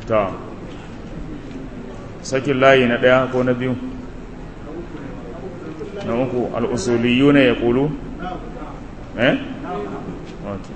ta sakin layi na ɗaya ko na biyu na uku al'usuliyu ne ya ƙulu eh? wato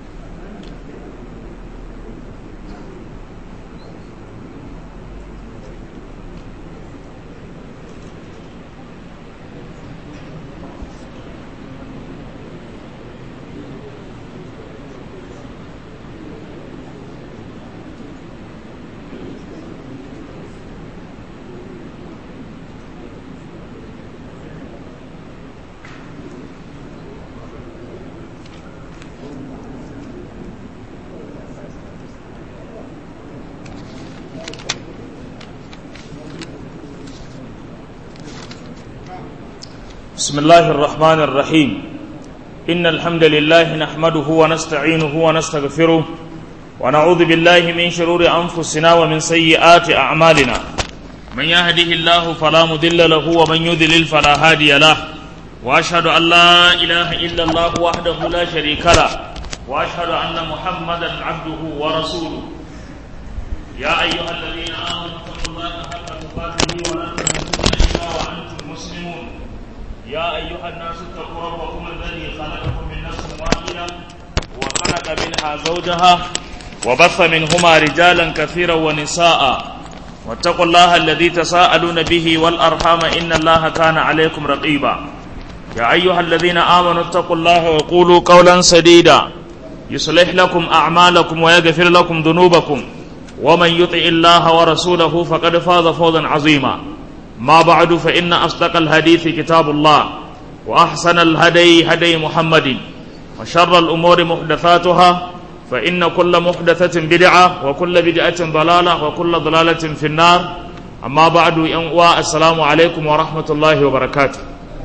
بسم الله الرحمن الرحيم إن الحمد لله نحمده ونستعينه ونستغفره ونعوذ بالله من شرور أنفسنا ومن سيئات أعمالنا من يهده الله فلا مضل له ومن يضلل فلا هادي له وأشهد أن لا إله إلا الله وحده لا شريك له وأشهد أن محمدا عبده ورسوله يا أيها الذين آمنوا اتقوا الله حق تقاته ولا تموتن إلا وأنتم مسلمون يا أيها الناس اتقوا ربكم الذي خلقكم من نفس واحدة وخلق منها زوجها وبث منهما رجالا كثيرا ونساء واتقوا الله الذي تساءلون به والأرحام إن الله كان عليكم رقيبا يا أيها الذين آمنوا اتقوا الله وقولوا قولا سديدا يصلح لكم أعمالكم ويغفر لكم ذنوبكم ومن يطع الله ورسوله فقد فاز فوزا عظيما ما بعد فإن أصدق الحديث كتاب الله وأحسن الهدي هدي محمد وشر الأمور محدثاتها فإن كل محدثة بدعة وكل بدعة ضلالة وكل ضلالة في النار أما بعد ينقوى السلام عليكم ورحمة الله وبركاته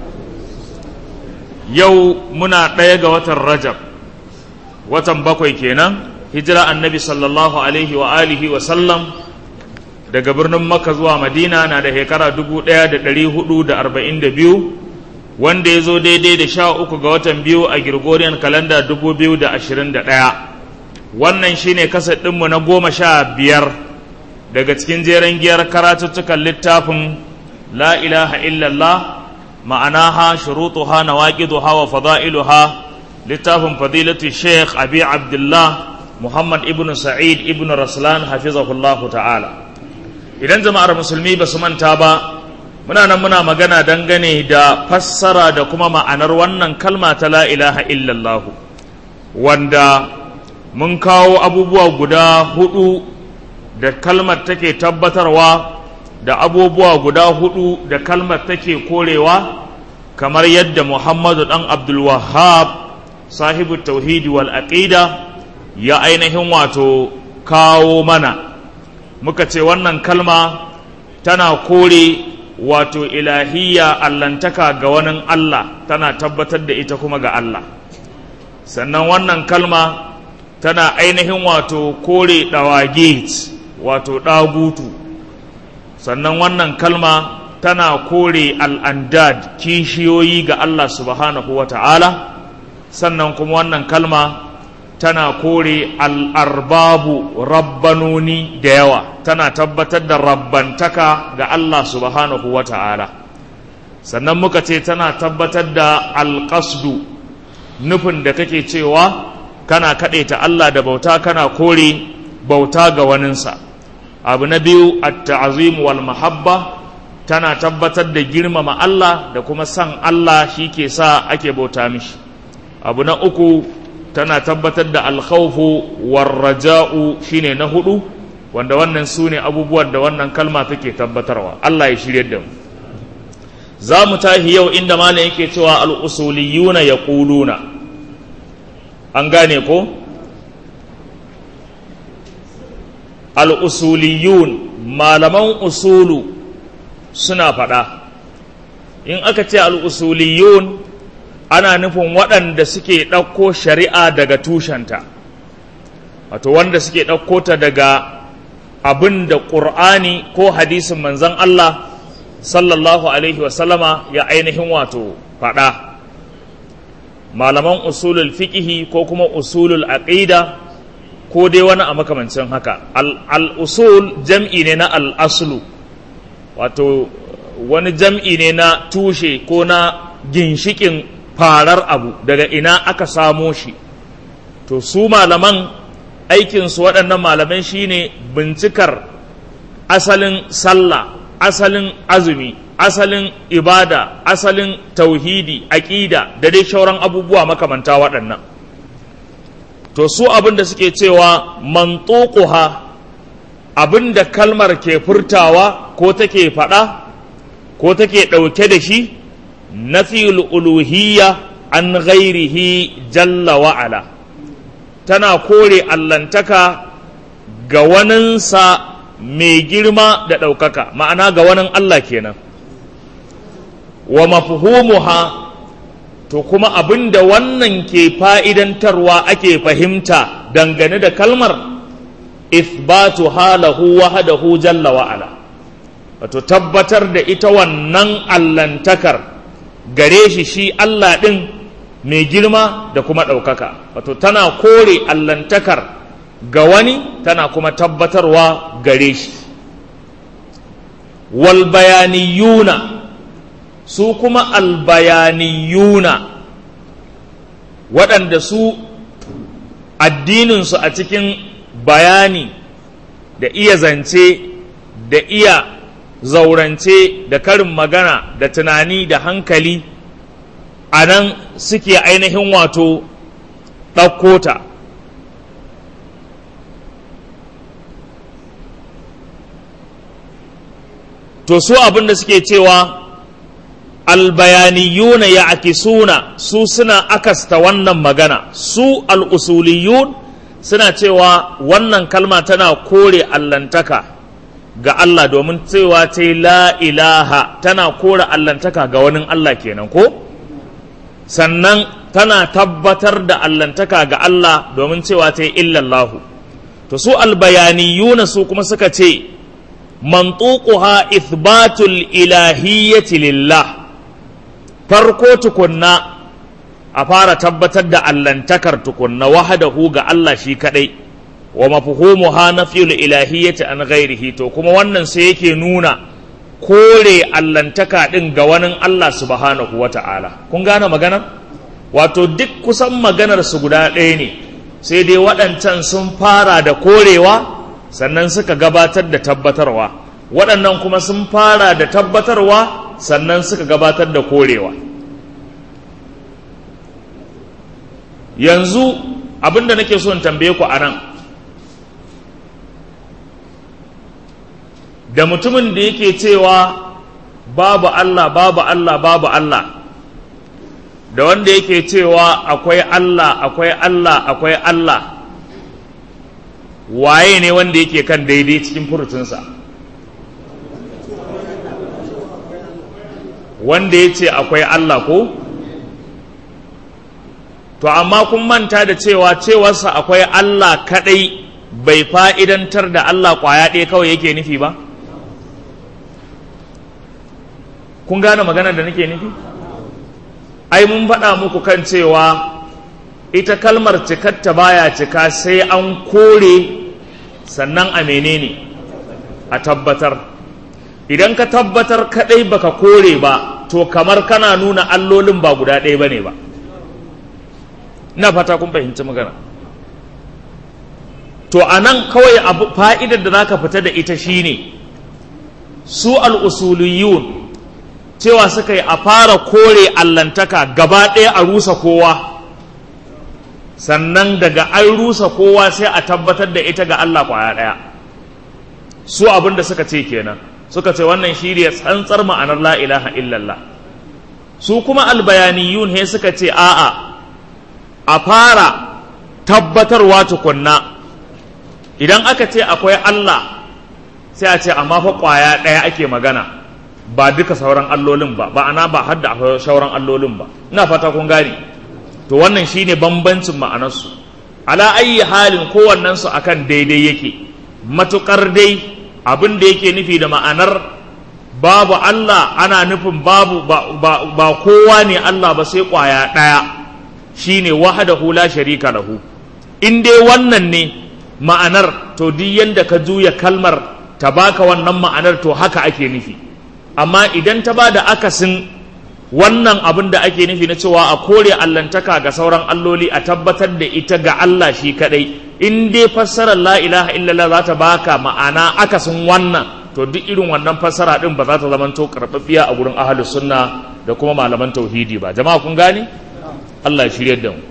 يو منا قيق وتر رجب وتم بقوي كينا هجرة النبي صلى الله عليه وآله وسلم daga birnin Makka zuwa Madina na da shekara biyu, wanda ya zo daidai da sha uku ga watan biyu a Gregorian kalanda ɗaya. wannan shine kasar ɗinmu na goma sha biyar daga cikin jeren giyar karatuttukan littafin la ilaha illallah ma'anaha shurutuha nawaqiduha wa fada'iluha littafin fadilatu sheikh abi abdullah muhammad ibn sa'id ibn raslan hafizahullahu ta'ala idan jama'ar musulmi ba su manta ba muna nan muna magana dangane da fassara da kuma ma'anar wannan kalma ta la ilaha illallah wanda mun kawo abubuwa guda hudu da kalmar take tabbatarwa da abubuwa guda hudu da kalmar take korewa kamar yadda muhammadu dan abdul wahhab sahibu tauhidi wal aqida ya ainihin wato kawo mana muka ce wannan kalma tana kore wato ilahiyya allantaka ga wani Allah tana tabbatar da ita kuma ga Allah sannan wannan kalma tana ainihin wato kore ɗawagit wato ɗagutu sannan wannan kalma tana kore al'andad kishiyoyi ga Allah subhanahu wa ta'ala sannan kuma wannan kalma tana kore al'arbabu rabbanoni da yawa tana tabbatar da rabbantaka ga Allah subhanahu wa ta'ala sannan muka ce tana tabbatar da alƙasdu nufin da kake cewa kana kaɗaita Allah da bauta kana kore bauta ga waninsa abu na biyu at-ta'zim wal mahabba tana tabbatar da girmama Allah da kuma san Allah shi ke sa ake bauta mishi abu na uku tana tabbatar da alkhawfu warraja'u shine na hudu wanda wannan su ne abubuwan da wannan kalma take tabbatarwa Allah ya shirye da mu za mu tahi yau inda malam yake cewa al-usuliyuna yaquluna an gane ko al-usuliyun malaman usulu suna faɗa in aka ce al-usuliyun ana nufin waɗanda suke ɗauko shari'a daga tushenta wato wanda suke ɗauko ta daga abin da ƙur'ani ko hadisin manzan Allah sallallahu alaihi wasallama ya ainihin wato faɗa malaman usulul fiƙihi ko kuma usulul aqida ko dai wani a makamancin haka al-usul jam'i ne na al-aslu wato wani jam'i ne na tushe ko na ginshikin farar abu daga ina aka samo shi to su malaman aikinsu waɗannan malaman shine bincikar asalin sallah asalin azumi asalin ibada asalin tauhidi aƙida da dai shauran abubuwa makamanta waɗannan to su abin da suke cewa mantuquha abin da kalmar ke furtawa ko take faɗa ko take ɗauke da shi nafiyul uluhiyya an ghairihi jalla wa'ala tana kore allantaka ga waninsa mai girma da ɗaukaka ma'ana ga wani Allah kenan wa mafhumuha to kuma abin da wannan ke fa'idantarwa ake fahimta dangane da kalmar ithbatu halahu wahdahu jalla wa'ala wato tabbatar da ita wannan allantakar gare shi shi Allah ɗin mai girma da kuma ɗaukaka wato tana kore allantakar ga wani tana kuma tabbatarwa gare shi walbayaniyuna su kuma albayaniyuna waɗanda su addininsu a cikin bayani da iya zance da iya zaurance da karin magana da tunani da hankali a nan suke ainihin wato ɗaukota to su abin da suke cewa albayaniyuna ya akisuna su suna akasta wannan magana su al'usuliyun suna cewa wannan kalma tana kore allantaka ga Allah domin cewa ta la ilaha tana kore allantaka ga wani Allah kenan ko sannan tana tabbatar da allantaka ga Allah domin cewa ta illallahu to su albayaniyuna su kuma suka ce mantuquha ithbatul ilahiyyati lillah farko tukunna a fara tabbatar da allantakar tukunna wahadahu ga Allah shi kadai wa mafhumuha nafyul ilahiyyati an ghairihi to kuma wannan sai yake nuna kore allantaka din ga wani Allah subhanahu wata'ala kun gane magana wato duk kusan maganar su guda ɗaya ne sai dai waɗancan sun fara da korewa sannan suka gabatar da tabbatarwa waɗannan kuma sun fara da tabbatarwa sannan suka gabatar da korewa yanzu abinda nake so in tambaye ku a nan da mutumin da yake cewa babu Allah babu Allah babu Allah da wanda yake cewa akwai Allah akwai Allah akwai Allah waye ne wanda yake kan daidai cikin furucinsa wanda ya ce akwai Allah ko to amma kun manta da cewa cewarsa akwai Allah kadai bai fa'idantar da Allah kwaya ɗaya kawai yake nufi ba kun gane maganar da nake nufi ai mun faɗa muku kan cewa ita kalmar cikatta baya cika sai an kore sannan a menene a tabbatar idan ka tabbatar kadai baka kore ba to kamar kana nuna allolin ba guda ɗaya bane ba ina fata kun fahimci magana to a nan kawai abu fa'idar da za ka fita da ita shine su al'usuliyun cewa suka yi a fara kore allantaka gaba ɗaya a rusa kowa sannan daga an rusa kowa sai a tabbatar da ita ga Allah kwaya ɗaya su abin da suka ce kenan suka ce wannan shi ne tsantsar ma'anar la ilaha illallah su kuma albayaniyun he suka ce a'a a fara tabbatarwa tukunna idan aka ce akwai Allah sai a ce amma fa kwaya ɗaya ake magana ba duka sauran allolin ba ba ana ba hadda akwai sauran allolin ba ina fata kun gane to wannan shine bambancin ma'anarsu ala ayi halin kowannensu akan daidai yake matukar dai abin da yake nufi da ma'anar babu Allah ana nufin babu ba, ba, ba kowa ne Allah ba sai kwaya ɗaya shine wahdahu la sharika lahu in dai wannan ne ma'anar to duk yanda ka juya kalmar ta baka wannan ma'anar to haka ake nufi amma idan ta ba da akasin wannan abin da ake nufi na cewa a kore allantaka ga sauran alloli a tabbatar da ita ga Allah shi kadai in dai fassarar la ilaha illallah za ta baka ma'ana akasin wannan to duk irin wannan fassara din ba za ta zama to karɓaɓɓiya a gurin ahlus sunna da kuma malaman tauhidi ba jama'a kun gane Allah ya shiryar da mu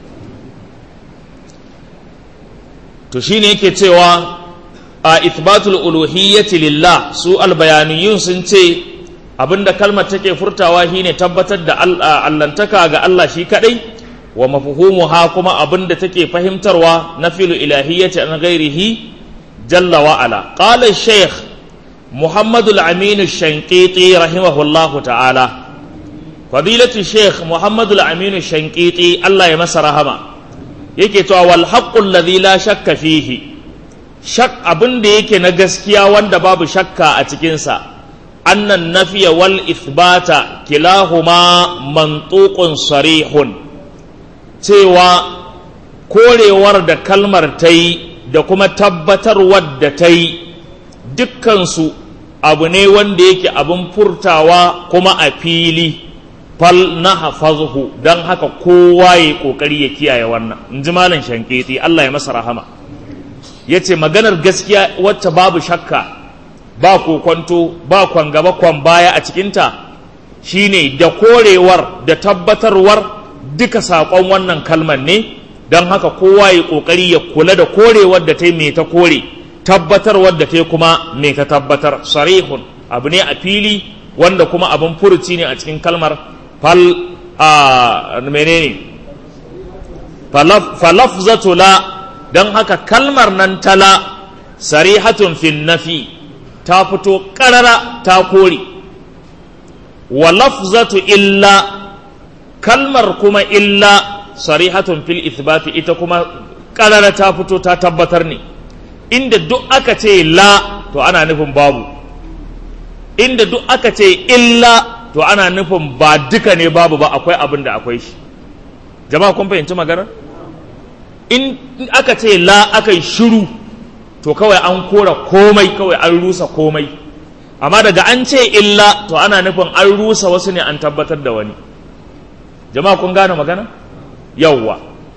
to shine yake cewa a ithbatul uluhiyyati lillah su albayaniyun sun ce abinda kalmar take furtawa shine tabbatar da allantaka ga Allah shi kadai wa mafhumuha kuma abinda take fahimtarwa na filu ilahiyyati an ghairihi jalla wa ala qala shaykh محمد الأمين الشنقيطي رحمه الله تعالى فضيلة الشيخ محمد الأمين الشنقيطي الله يمس رحمه yake cewa wal haqqul ladhi la shakka fihi shak abin da yake na gaskiya wanda babu shakka a cikin sa annan nafiya wal ithbata kilahuma mantuqun sarihun cewa korewar da kalmar ta yi da kuma tabbatarwar da ta yi dukkansu abu ne wanda yake abin furtawa kuma a fili fal na hafazhu don haka kowa ya kokari ya kiyaye wannan in ji malam shanketi Allah ya masa rahama ya ce maganar gaskiya wacce babu shakka ba kokonto ba kwan gaba kwan baya a cikinta shine da korewar da tabbatarwar duka saƙon wannan kalmar ne don haka kowa ya kokari ya kula da korewar da ta yi mai ta kore tabbatarwar da ta kuma me ka tabbatar sarihun abu ne a fili wanda kuma abin furuci ne a cikin kalmar fal a menene falafzatu la don haka kalmar nan tala sarihatun fin nafi ta fito karara ta kore wa lafzatu illa kalmar kuma illa sarihatun fil ithbati ita kuma karara ta fito ta tabbatar ne inda duk aka ce la to ana nufin babu inda duk aka ce illa to ana nufin ba duka ne babu ba akwai abin da akwai shi jama'a kun fahimci magana in aka ce la aka yi shiru to kawai an kora komai kawai an rusa komai amma daga an ce illa to ana nufin an rusa wasu ne an tabbatar da wani jama'a kun gane magana yawwa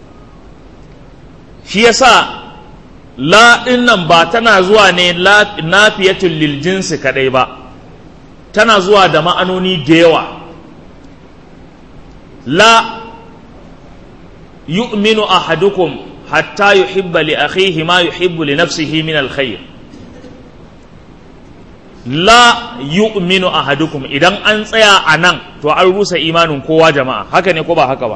shi yasa la ɗin nan ba tana zuwa ne nafiyatul lil jinsi kadai ba tana zuwa da ma'anoni da yawa la yu'minu ahadukum hatta yuhibba li akhihi ma yuhibbu li nafsihi min alkhair la yu'minu ahadukum idan an tsaya a nan to an rusa imanin kowa jama'a haka ne ko ba haka ba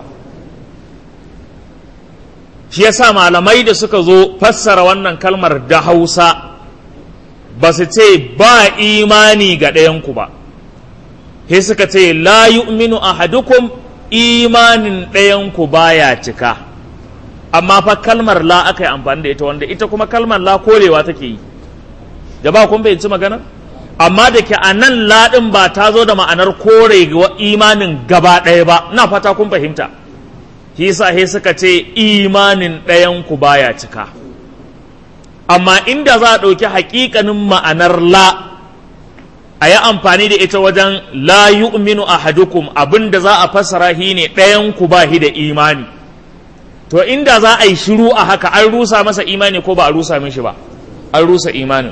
shi yasa malamai da suka zo fassara wannan kalmar da hausa ba su ce ba imani ga ɗayanku ba sai suka ce la yu'minu ahadukum imanin ɗayanku baya cika amma fa kalmar la aka yi amfani da ita wanda ita kuma kalmar la korewa take yi da ba kun fahimci magana amma da ke a nan laɗin ba ta zo da ma'anar kore imanin gaba ɗaya ba na fata kun fahimta hisa he suka ce imanin ɗayanku baya cika amma inda za a ɗauki haƙiƙanin ma'anar la a yi amfani da ita wajen la yu'minu ahadukum abin da za a fassara shi ne ɗayanku ba shi da imani to inda za a yi shiru a haka an rusa masa imani ko ba a rusa mishi ba an rusa imanin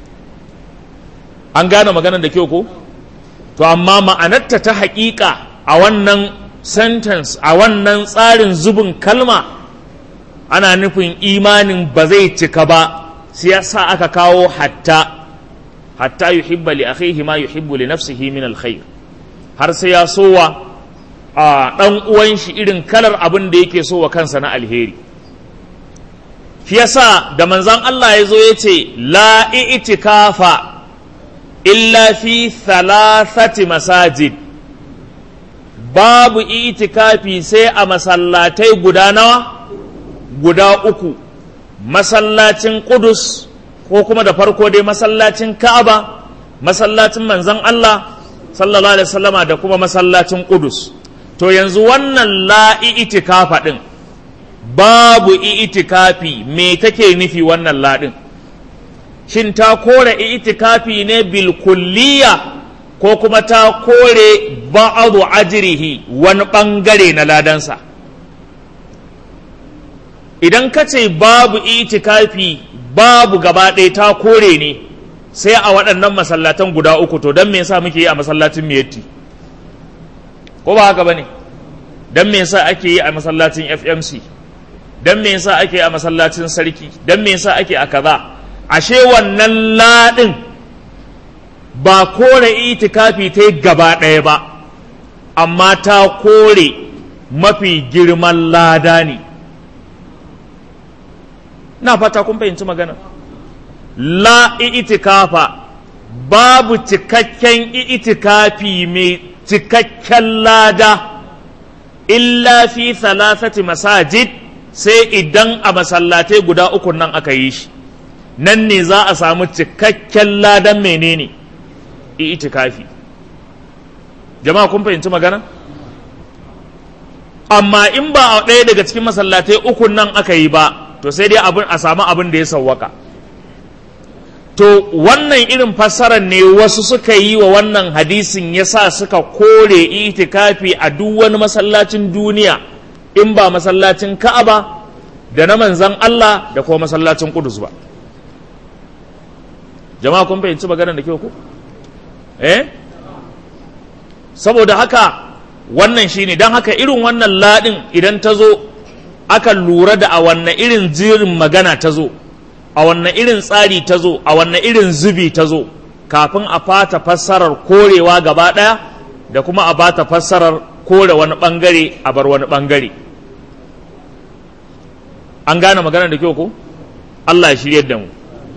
an gane maganar da kyau ko to amma ma'anarta ta haƙiƙa a wannan sentence a wannan tsarin zubin kalma ana nufin imanin ba zai cika ba sai ya sa aka kawo hatta hatta yuhibba li akhihi ma yuhibbu li nafsihi min alkhair har sai ya sowa a dan uwan shi irin kalar abin da yake so wa kansa na alheri shi yasa da manzon Allah ya zo ya ce la i'tikafa illa fi thalathati masajid babu itikafi sai a masallatai guda nawa guda uku masallacin Qudus ko kuma da farko dai masallacin Ka'aba masallacin manzon Allah sallallahu alaihi wasallama da kuma masallacin Qudus to yanzu wannan la itikafa din babu itikafi me take nufi wannan ladin shin ta kore itikafi ne bil kulliya ko kuma ta kore ba'adu ajrihi wani bangare na ladansa idan ka ce babu itikafi babu gaba ɗaya ta kore ne sai a waɗannan masallatan guda uku to don me yasa muke yi a masallacin miyatti ko ba haka ba ne don me yasa ake yi a masallacin fmc don me yasa ake yi a masallacin sarki don me yasa ake a kaza ashe wannan laɗin ba kore itikafi ta yi gaba ɗaya ba amma ta kore mafi girman lada ne na fata kun fahimci magana la itikafa babu cikakken itikafi mai cikakken lada illa fi thalathati masajid sai idan a masallatai guda uku nan aka yi shi nan ne za a samu cikakken ladan menene itikafi jama'a kun fahimci magana amma in ba a ɗaya daga cikin masallatai uku nan aka yi ba to sai dai abin a samu abin da ya sawwaka to wannan irin fassarar ne wasu suka yi wa wannan hadisin yasa suka kore itikafi a duk wani masallacin duniya in ba masallacin ka'aba da na manzan Allah da kuma masallacin kudus ba jama'a kun fahimci maganar da kyau ko eh saboda haka wannan shine don haka irin wannan ladin idan ta zo aka lura da a wannan irin jirin magana ta zo a wannan irin tsari ta zo a wannan irin zubi ta zo kafin a fata fassarar korewa gaba ɗaya da kuma a bata fassarar kore wani ɓangare a bar wani ɓangare an gane magana da kyau ko Allah ya shirye da mu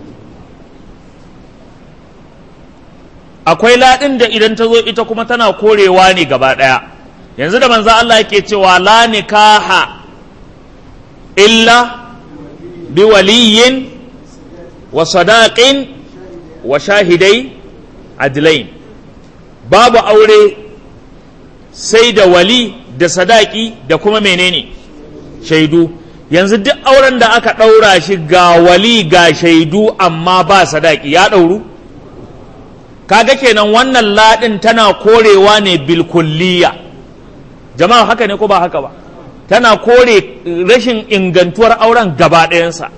akwai laɗin da idan ta zo ita kuma tana korewa ne gaba ɗaya yanzu da manzo Allah yake cewa la nikaha illa bi waliyin wa sadaqin wa shahidai adlain babu aure sai da wali da sadaki da kuma menene shaidu yanzu duk auren da aka ɗaura shi ga wali ga shaidu amma ba sadaki ya ɗauru kaga kenan wannan ladin tana korewa ne bilkulliya jama'a haka ne ko ba haka ba tana kore rashin ingantuwar auren gaba ɗayansa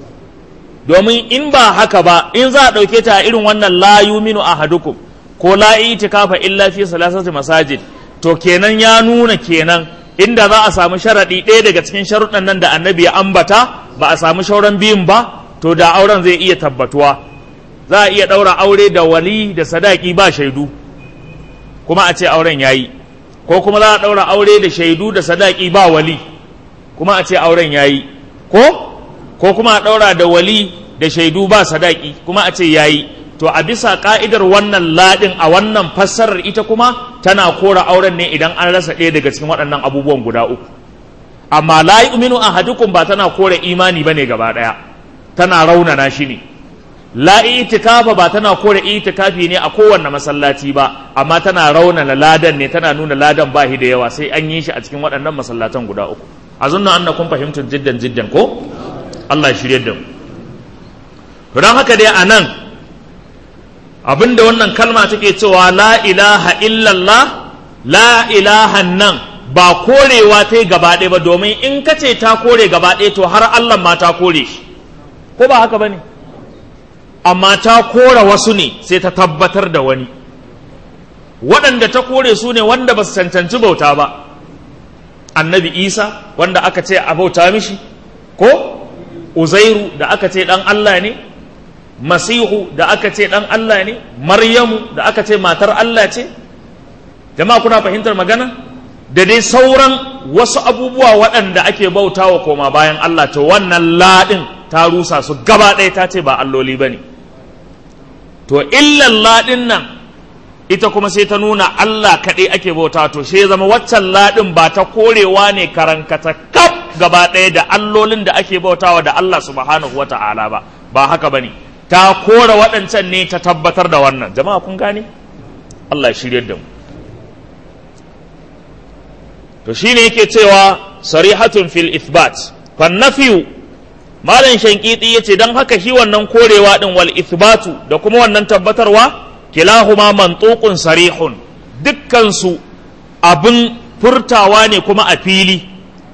domin in ba haka ba in za a ɗauke ta a irin wannan la yuminu ahadukum ko la itikafa illa fi salasati masajid to kenan ya nuna kenan inda za a samu sharaɗi ɗaya daga cikin sharuɗan nan da annabi ya ambata ba a samu shauran biyun ba to da auren zai iya tabbatuwa za a iya ɗaura aure da wali da sadaki ba shaidu kuma a ce auren ya yi ko kuma za a ɗaura aure da shaidu da sadaki ba wali kuma a ce auren ya yi ko ko kuma a ɗaura da wali da shaidu ba sadaki kuma a ce ya yi to a bisa ka'idar wannan ladin a wannan fassarar ita kuma tana kora auren ne idan an rasa ɗaya daga cikin waɗannan abubuwan guda uku amma la yu'minu ahadukum ba tana kore imani bane gaba ɗaya tana raunana shi ne la itikafa ba tana kore itikafi ne a kowanne masallaci ba amma tana raunana ladan ne tana nuna ladan ba shi da yawa sai an yi shi a cikin waɗannan masallatan guda uku azunna annakum fahimtum jiddan jiddan ko Allah ya shirye da mu don haka dai a nan abinda wannan kalma take cewa la ilaha illallah la ilaha nan ba korewa ta yi gaba ɗaya ba domin in ka ce ta kore gaba ɗaya to har Allah ma ta kore shi ko ba haka ba ne amma ta kora wasu ne sai ta tabbatar da wani waɗanda ta kore su ne wanda ba su cancanci bauta ba annabi isa wanda aka ce a bauta mishi ko uzairu da aka ce ɗan Allah ne masihu da aka ce ɗan Allah ne maryamu da aka ce matar Allah ce jama'a kuna fahimtar magana da dai sauran wasu abubuwa waɗanda ake bautawa koma bayan Allah to wannan laɗin ta rusa su gaba ɗaya ta ce ba alloli ba ne to illan laɗin nan ita kuma sai ta nuna Allah kaɗai ake bauta to sai zama waccan laɗin ba ta korewa ne karankata kaf gaba ɗaya da allolin da ake bautawa da Allah subhanahu wa ta'ala ba ba haka ba ne ta kora waɗancan ne ta tabbatar da wannan jama'a kun gane Allah ya shirye da mu to shine yake cewa sarihatun fil ithbat fannafiyu malam shankiti ya ce don haka shi wannan korewa din wal ithbatu da kuma wannan tabbatarwa kilahuma mantuqun sarihun dukkansu abin furtawa ne kuma a fili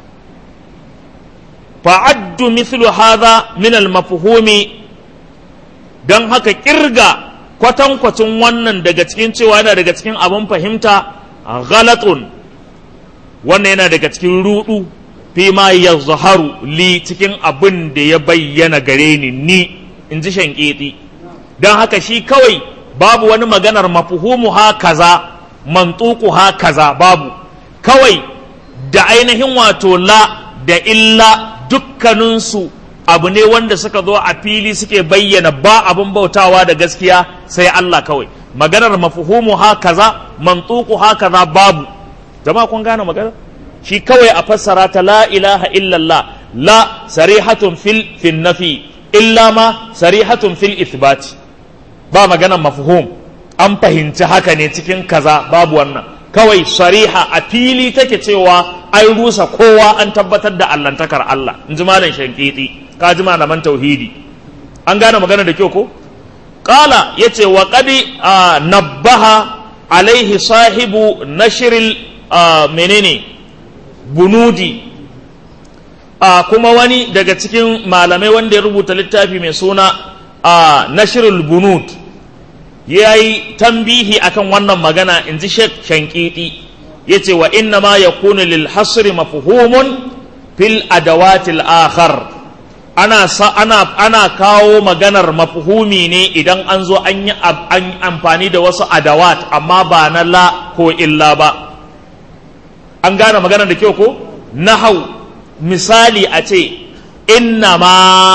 fa'addu mithlu hadha min al mafhumi don haka kirga kwatankwacin wannan daga cikin cewa yana daga cikin abin fahimta ghalatun wannan yana daga cikin rudu fi ma ya zaharu li cikin abin da ya bayyana gare ni ni in ji shanketi don haka shi kawai babu wani maganar mafuhumu ha kaza mantuku ha kaza babu kawai da ainihin wato la da illa dukkaninsu abu ne wanda suka zo a fili suke bayyana ba abin bautawa da gaskiya sai Allah kawai maganar mafuhumu ha kaza mantuku ha kaza babu jama'a kun gane maganar shi kawai a fassara ta la ilaha illallah la sarihatun fil fil nafi illa ma sarihatun fil ithbati ba maganar mafhum an fahimci haka ne cikin kaza babu wannan kawai sariha a fili take cewa an rusa kowa an tabbatar da allantakar Allah in ji malam shankiti ka ji malaman tauhidi an gane magana da kyau ko qala yace wa qadi nabbaha alaihi sahibu nashril menene bunudi a kuma wani daga cikin malamai wanda ya rubuta littafi mai suna a nashirul bunud ya yi tambihi akan wannan magana in ji shek shankiti ya ce wa inna ma ya kunu lil hasri mafuhumun fil adawatil akhar ana, ana, ana kawo maganar mafuhumi ne idan an zo an yi amfani da wasu adawat amma ba na la ko illa ba an gane magana da kyau ko nahau misali a ce innama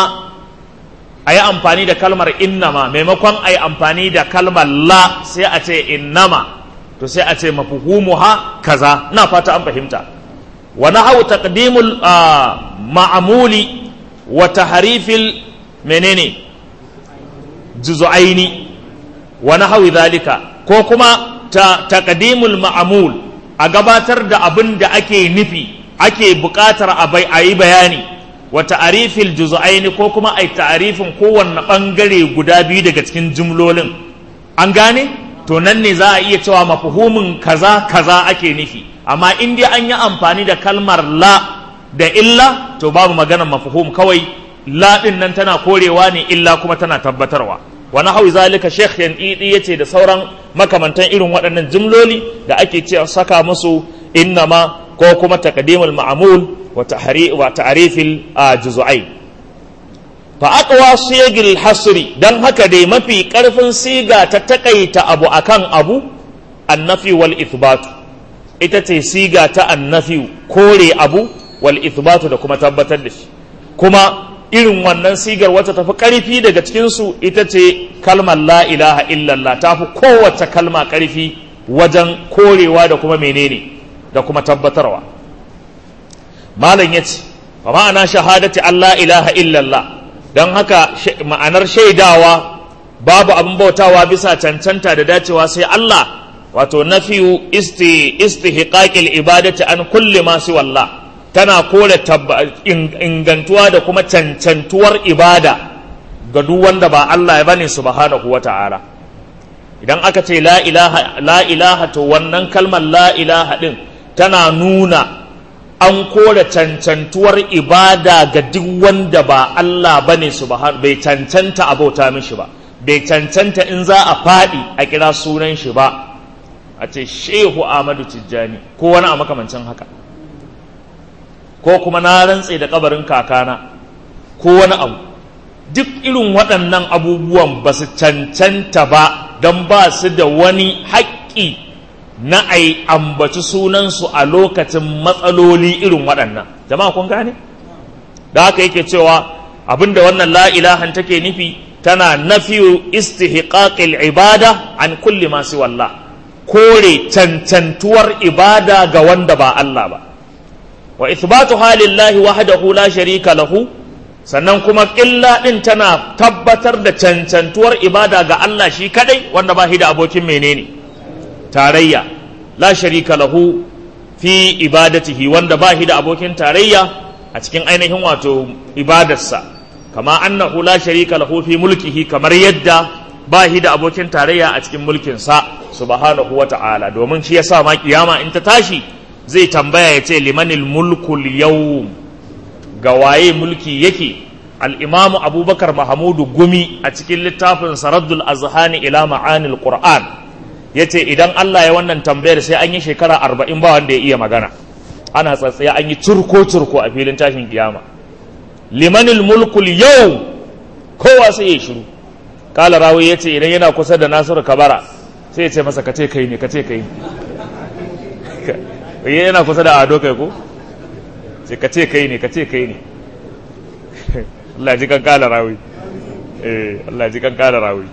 a yi amfani da kalmar innama maimakon a yi amfani da kalmar la sai a ce innama to sai a ce mafuhumuha kaza na fata an fahimta wa nahau taqdimul ma'amuli wa taharifil menene juzu'aini wa nahawi dhalika ko kuma ta taqdimul ma'amul a gabatar da abin da ake nufi ake buƙatar a yi bayani wa ta'arifil juz'aini ko kuma ai ta'arifin kowanne ɓangare guda biyu daga cikin jumlolin an gane to nan ne za a iya cewa mafuhumin kaza kaza ake nufi amma in dai an yi amfani da kalmar la da illa to babu maganar mafuhum kawai la din nan tana korewa ne illa kuma tana tabbatarwa wani hau zalika sheikh yanɗiɗi ya ce da sauran makamantan irin waɗannan jimloli da ake ce saka musu innama ko kuma taqdimul ma'mul wa ta'rifil juz'ai fa aqwa sigil hasri dan haka dai mafi karfin siga ta takaita abu akan abu annafi wal ithbat ita ce siga ta annafi kore abu wal ithbatu da kuma tabbatar da shi kuma irin wannan sigar wacce tafi ƙarfi daga cikinsu ita ce kalmar la ilaha illallah ta fi kowace kalma ƙarfi wajen korewa da kuma menene da kuma tabbatarwa malam ya ce fa ma'ana shahadati Allah ilaha illallah don haka ma'anar shaidawa babu abin bautawa bisa cancanta da dacewa sai Allah wato nafiyu isti istihqaqil ibadati an kulli ma siwallah tana kore ingantuwa da kuma cancantuwar ibada ga duk wanda ba Allah ya bane subhanahu wa ta'ala idan aka ce la ilaha la ilaha to wannan kalmar la ilaha din tana nuna an kore cancantuwar ibada ga duk wanda ba Allah bane subhanahu bai cancanta abauta mishi ba bai cancanta in za a faɗi a kira sunan shi ba a ce shehu Ahmadu Tijjani ko wani a makamancin haka ko kuma na rantse da kabarin kakana ko wani abu duk irin waɗannan abubuwan ba su cancanta ba don ba su da wani haƙƙi na ai ambaci sunansu a lokacin matsaloli irin waɗannan jama'a kun gane da haka yake cewa abinda wannan la ilahan take nufi tana nafiyu istihqaqil ibada an kulli ma wallah kore cancantuwar ibada ga wanda ba Allah ba wa ithbatu halillahi wahdahu la sharika lahu sannan kuma ƙilla ɗin tana tabbatar da cancantuwar ibada ga Allah shi kadai wanda ba shi da abokin menene tarayya la sharika lahu fi ibadatihi wanda ba shi da abokin tarayya a cikin ainihin wato ibadarsa kama annahu la sharika lahu fi mulkihi kamar yadda ba shi da abokin tarayya a cikin mulkinsa subhanahu wa ta'ala domin shi yasa ma kiyama in ta tashi zai tambaya ya ce limanil mulkul yawm ga waye mulki yake al-imamu abubakar mahamudu gumi a cikin littafin saraddul azhani ila ma'anil qur'an yace idan Allah ya wannan tambayar sai an yi shekara arba'in ba wanda ya iya magana ana tsatsaya an yi turko turko a filin tashin kiyama limanil mulkul yau kowa sai ya shiru kala rawi ya ce idan yana kusa da nasiru kabara sai ya ce masa kace kai ne kace kai ne yana kusa da ado kai ko sai kace kai ne kace kai ne Allah ji kan kala rawi eh Allah ji kan kala rawi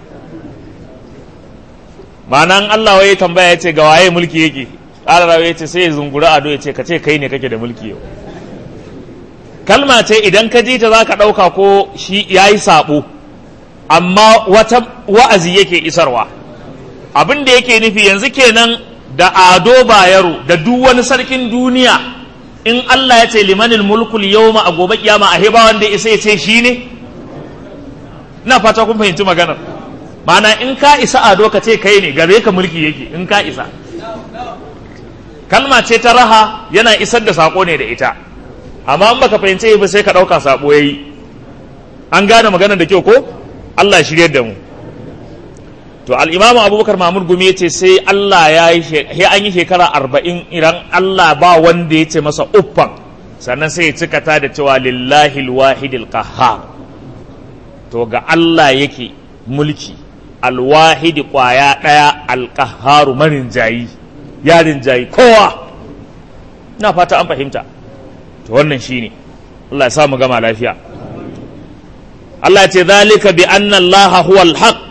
ma'anan Allah waye tambaya ya ce ga waye mulki yake kala rawi ya ce sai ya zungura ado ya ce kace kai ne kake da mulki yau kalma ce idan ka ji ta za ka ɗauka ko shi ya yi saɓo amma wata wa'azi yake isarwa abin da yake nufi yanzu kenan da ado bayero da duk wani sarkin duniya in Allah ya ce limanil mulkul yawma a gobe kiyama a heba wanda isa ya ce shi ne ina fata kun fahimci maganar mana in ka isa ado ka ce kai ne gare ka mulki yake in ka isa kalma ce ta raha yana isar da sako ne da ita amma in baka fahimce ba sai ka ɗauka sabo yayi an gane maganar da kyau ko Allah shirye da mu to al-Imam Abubakar Mahmud Gumi yace sai Allah ya yi sai an yi shekara arba'in idan Allah ba wanda ya ce masa uffan sannan sai ya cika ta da cewa lillahi al-wahidil qahhar to ga Allah yake mulki alwahidi kwaya ɗaya alƙaharu marin jayi yarin jayi kowa na fata an fahimta to wannan shine Allah ya samu gama lafiya Allah ce zalika bi anna Allah huwa al-haq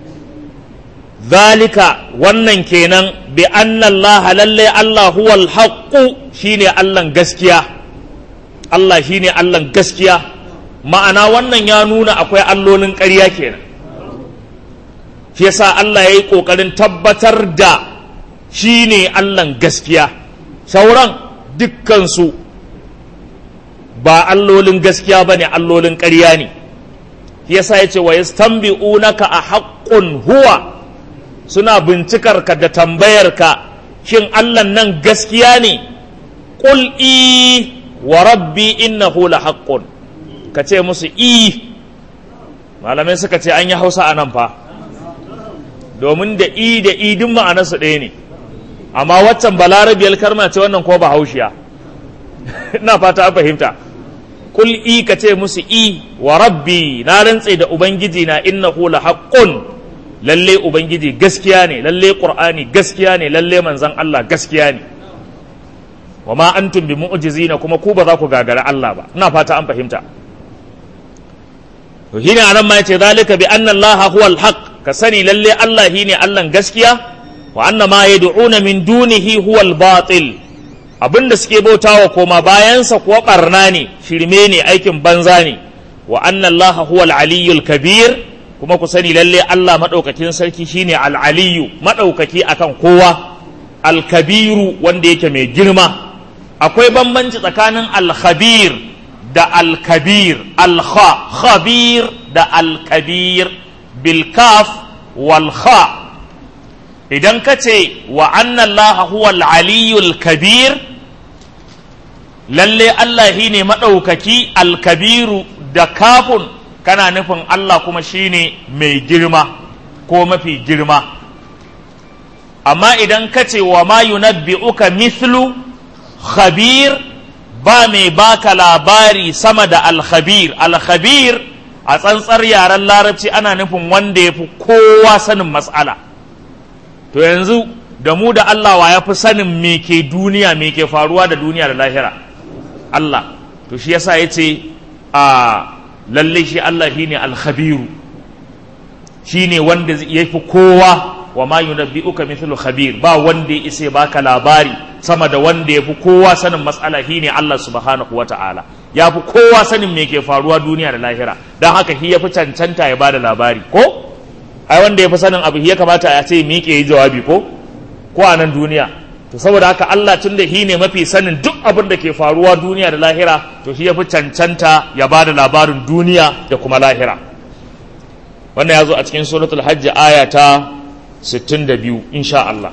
zalika wannan kenan bi anna Allah lalle Allah huwa al-haq shine Allah gaskiya Allah shine Allah gaskiya ma'ana wannan ya nuna akwai allolin ƙarya kenan shi yasa Allah ya yi ƙoƙarin tabbatar da shi ne Allahn gaskiya sauran dukkansu ba allolin gaskiya ba ne allolin ƙarya ne shi yasa ya ce wa yastanbi'unaka a haƙƙun huwa suna bincikar ka da tambayar ka shin Allah nan gaskiya ne qul i wa rabbi innahu la haqqun ka ce musu i malamai suka ce an yi hausa a nan fa domin da i da i duk ma'anarsu ɗaya ne amma waccan balarabiyar karma ce wannan ko ba haushiya ina fata an fahimta kul i ka ce musu i wa rabbi na rantse da ubangiji na innahu la haqqun lalle ubangiji gaskiya ne lalle qur'ani gaskiya ne lalle manzon Allah gaskiya ne wa ma antum bi mu'jizina kuma ku ba za ku gagara Allah ba ina fata an fahimta to shine anan ma yace zalika bi anna Allah huwa al-haq ka sani lalle Allah shine Allah gaskiya wa anna ma yad'una min dunihi huwa al-batil abinda suke bautawa koma bayansa kuwa barna ne shirme ne aikin banza ne wa anna Allah huwa al-aliyyul kabir kuma ku sani lalle Allah madaukakin sarki shine al-aliyyu madaukaki akan kowa al-kabiru wanda yake mai girma akwai bambanci tsakanin al-khabir da al-kabir al-kha khabir da al-kabir bilkaf walha idan ka ce wa annallaha huwa al-aliyyul kabir lalle Allah shi ne maɗaukaki alkabiru da kafun kana nufin Allah kuma shi ne mai girma ko mafi girma amma idan ka ce wa ma yunabbi'uka mithlu khabir ba mai baka labari sama da alkhabir alkhabir a tsantsar yaren larabci ana nufin wanda ya fi kowa sanin matsala to yanzu da mu da Allah wa ya fi sanin me ke duniya me ke faruwa da duniya da lahira Allah to shi yasa ya ce a lalle shi Allah shine alkhabiru shine wanda ya fi kowa wa ma yunabbi'uka mithlu khabir ba wanda ya isa baka labari sama da wanda ya fi kowa sanin matsala shine Allah subhanahu wata'ala ya fi kowa sanin me ke faruwa duniya da lahira don haka shi ya fi cancanta ya bada labari ko ai wanda ya fi sanin abu ya kamata a ce miƙe yi jawabi ko ko a nan duniya to saboda haka Allah tun da shi ne mafi sanin duk abin da ke faruwa duniya da lahira to shi ya fi cancanta ya ba da labarin duniya da kuma lahira wannan ya zo a cikin suratul hajji aya ta 62 insha Allah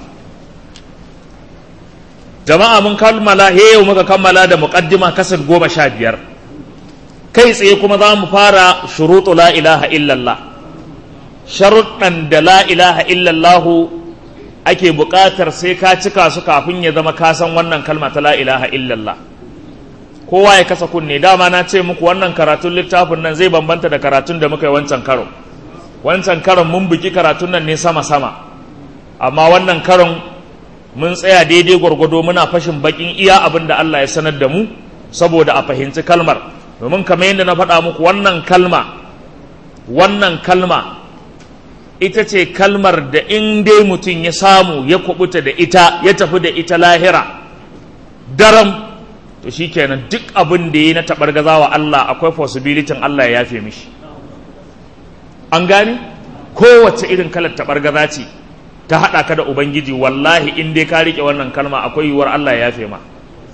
jama'a mun kammala yau muka kammala da muqaddima kasar goma sha biyar kai tsaye kuma za mu fara shuruɗu la ilaha illallah sharuɗan da la ilaha illallahu ake buƙatar sai ka cika su kafin ya zama kasan wannan kalma ta la ilaha illallah kowa ya kasa kunne dama na ce muku wannan karatun littafin nan zai bambanta da karatun da muka yi wancan karo wancan karon mun buki karatun nan ne sama sama amma wannan karon mun tsaya daidai gwargwado muna fashin bakin iya abin da Allah ya sanar da mu saboda a fahimci kalmar domin kamar yadda na faɗa muku wannan kalma wannan kalma ita ce kalmar da in dai mutum ya samu ya kubuta da ita ya tafi da ita lahira daram to shikenan duk abin da ya na taɓargaza wa Allah akwai possibilitin Allah ya yafe mishi an gani kowace irin kalar taɓargaza ce ta haɗa ka da ubangiji wallahi in dai ka riƙe wannan kalma akwai yiwuwar Allah ya yafe ma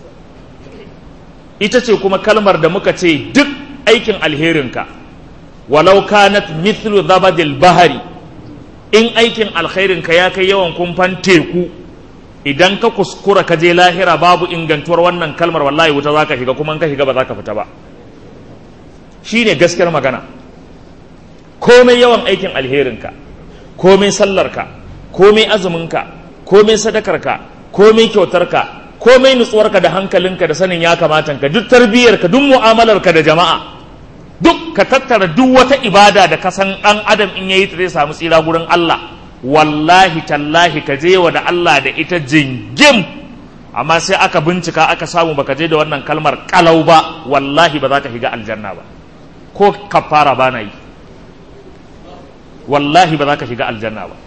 ita ce kuma kalmar da muka ce duk aikin alherinka walau kanat mithlu zabadil bahari in aikin alkhairinka ya kai yawan kumfan teku idan ka kuskura ka je lahira babu ingantuwar wannan kalmar wallahi wuta za ka shiga kuma in ka shiga ba za ka fita ba shi ne gaskiyar magana komai yawan aikin alherinka komai sallarka komai azuminka komai sadakarka komai kyautarka komai nutsuwarka da hankalinka da sanin ya kamata ka duk tarbiyyarka duk mu'amalarka da jama'a duk ka tattara duk wata ibada da ka san ɗan adam in yayi ta zai samu tsira gurin Allah wallahi tallahi ka je wa da Allah da ita jingim amma sai aka bincika aka samu baka je da wannan kalmar kalau ba wallahi ba za ka shiga aljanna ba ko kafara ba na yi wallahi ba za ka shiga aljanna ba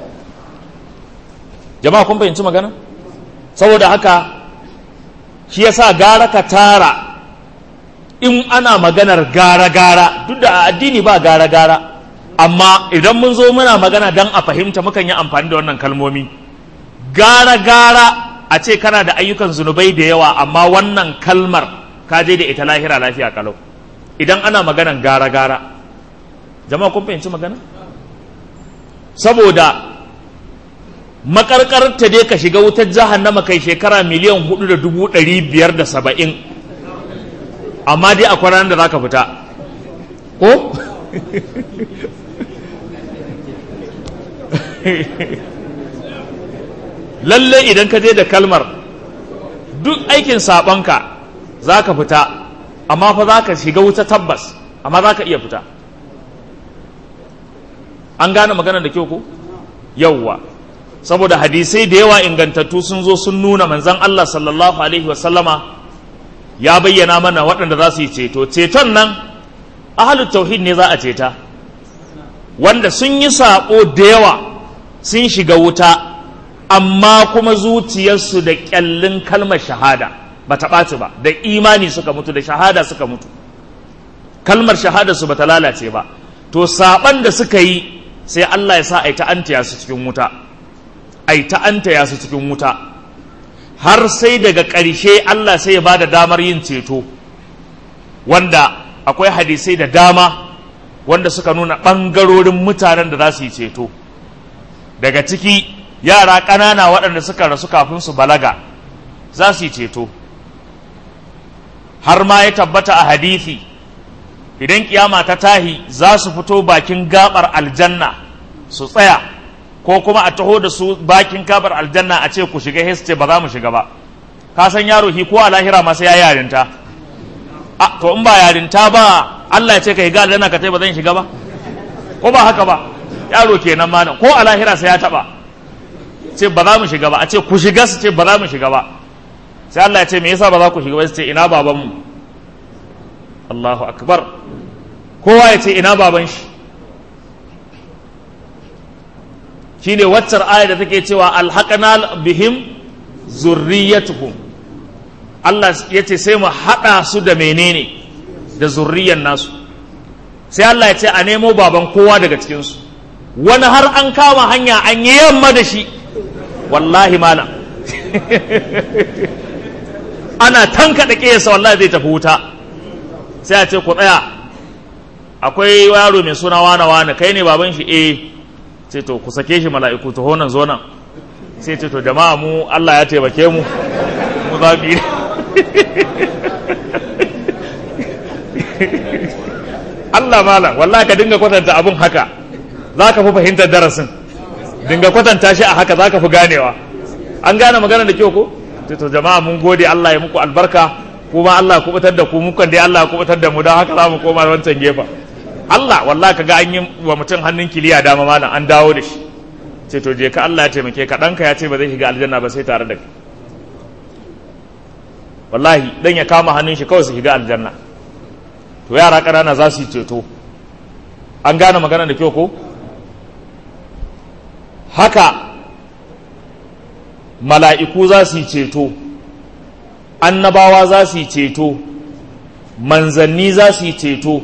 jama'a kun fahimci magana saboda haka shi yasa gara ka tara in ana maganar gara-gara duk da a addini ba gara-gara amma idan mun zo muna magana don a fahimta mukan yi amfani da wannan kalmomi gara-gara a ce kana da ayyukan zunubai da yawa amma wannan kalmar ka je da ita lahira lafiya kalau idan ana maganan gara-gara jama'a kun fahimci magana saboda makarkar ta dai ka shiga wutar jahannama kai shekara miliyan hudu da dubu ɗari biyar da saba'in amma dai akwai ranar da za ka fita ko lalle idan ka je da kalmar duk aikin saɓonka za ka fita amma fa za ka shiga wuta tabbas amma za ka iya fita an gane magana da kyau ko yauwa saboda hadisai da yawa ingantattu sun zo sun nuna manzan Allah sallallahu alaihi wasallama ya bayyana mana waɗanda za su yi ceto ceton nan ahalut tauhid ne za a ceta wanda sun yi saƙo da yawa sun shiga wuta amma kuma zuciyarsu da ƙyallin kalmar shahada ba ta ɓaci ba da imani suka mutu da shahada suka mutu kalmar shahada su ba ta lalace ba to saɓan da suka yi sai Allah ya sa a yi ta'antaya su cikin wuta a yi ta'antaya su cikin wuta har sai daga ƙarshe Allah sai ya ba da damar yin ceto wanda akwai hadisai da dama wanda suka nuna ɓangarorin mutanen da za su yi ceto daga ciki yara ƙanana waɗanda suka rasu kafin su balaga za su yi ceto har ma ya tabbata a hadisi idan kiyama ta tahi za su fito bakin gabar aljanna su tsaya ko kuma a taho da su bakin gabar aljanna a ce ku shiga ce ba za mu shiga ba ka san yaro hi ko a lahira ma sai ya yarinta a to in ba yarinta ba Allah ya ce ka higa aljanna ka tai ba zan shiga ba ko ba haka ba yaro kenan ma ko a lahira sai ya taba ce ba za mu shiga ba a ce ku shiga su ce ba za mu shiga ba sai Allah ya ce me yasa ba za ku shiga ba su ce ina babanmu Allahu akbar kowa ya ce ina baban shi shine waccar aya da take cewa alhaqana bihim zurriyatuhum Allah ya ce sai mu haɗa su da menene da zurriyan nasu sai Allah ya ce a nemo baban kowa daga cikinsu wani har an kama hanya an yi yamma da shi wallahi malam ana tankaɗa ƙesa wallahi zai tafi wuta sai a ce ku tsaya akwai yaro mai suna wane wane kai ne baban shi eh ce to ku sake shi mala'iku to honan zo nan sai ce to jama'a mu Allah ya taimake mu mu za mu yi Allah malam wallahi ka dinga kwatanta abun haka za ka fi fahimtar darasin dinga kwatanta shi a haka za ka fi ganewa an gane magana da kyau ko to jama'a mun gode Allah ya muku albarka kuma Allah ya kubutar da ku mukan dai Allah ya kubutar da mu don haka za mu koma wancan gefen Allah wallahi kaga an yi wa mutum hannun kiliya dama malam an dawo da shi ce to je ka Allah ya taimake ka ɗanka ya ce ba zai shiga aljanna ba sai tare da kai wallahi dan ya kama hannun shi kawai su shiga aljanna to yara ƙanana za su yi ceto an gane magana da kyau ko haka mala'iku za su yi ceto annabawa za su yi ceto manzanni za su yi ceto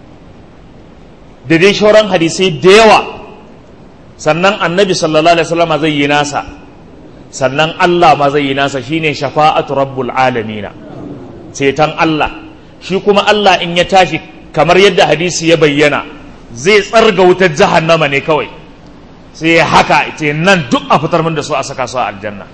da dai shauran hadisai da yawa sannan annabi sallallahu alaihi wasallam zai yi nasa sannan Allah ma zai yi nasa shine shafa'atu rabbul alamina ceton Allah shi kuma Allah in ya tashi kamar yadda hadisi ya bayyana zai tsarga wutar jahannama ne kawai sai ya haka ce nan duk a fitar min da su a saka su a aljanna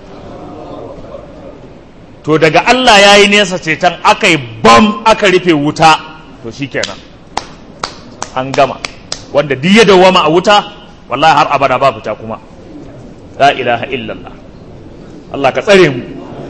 to daga Allah ya yi nesa ceton aka yi bam aka rufe wuta to shikenan an gama wanda duk ya dawama a wuta wallahi har abada ba fita kuma la ilaha illallah Allah ka tsare mu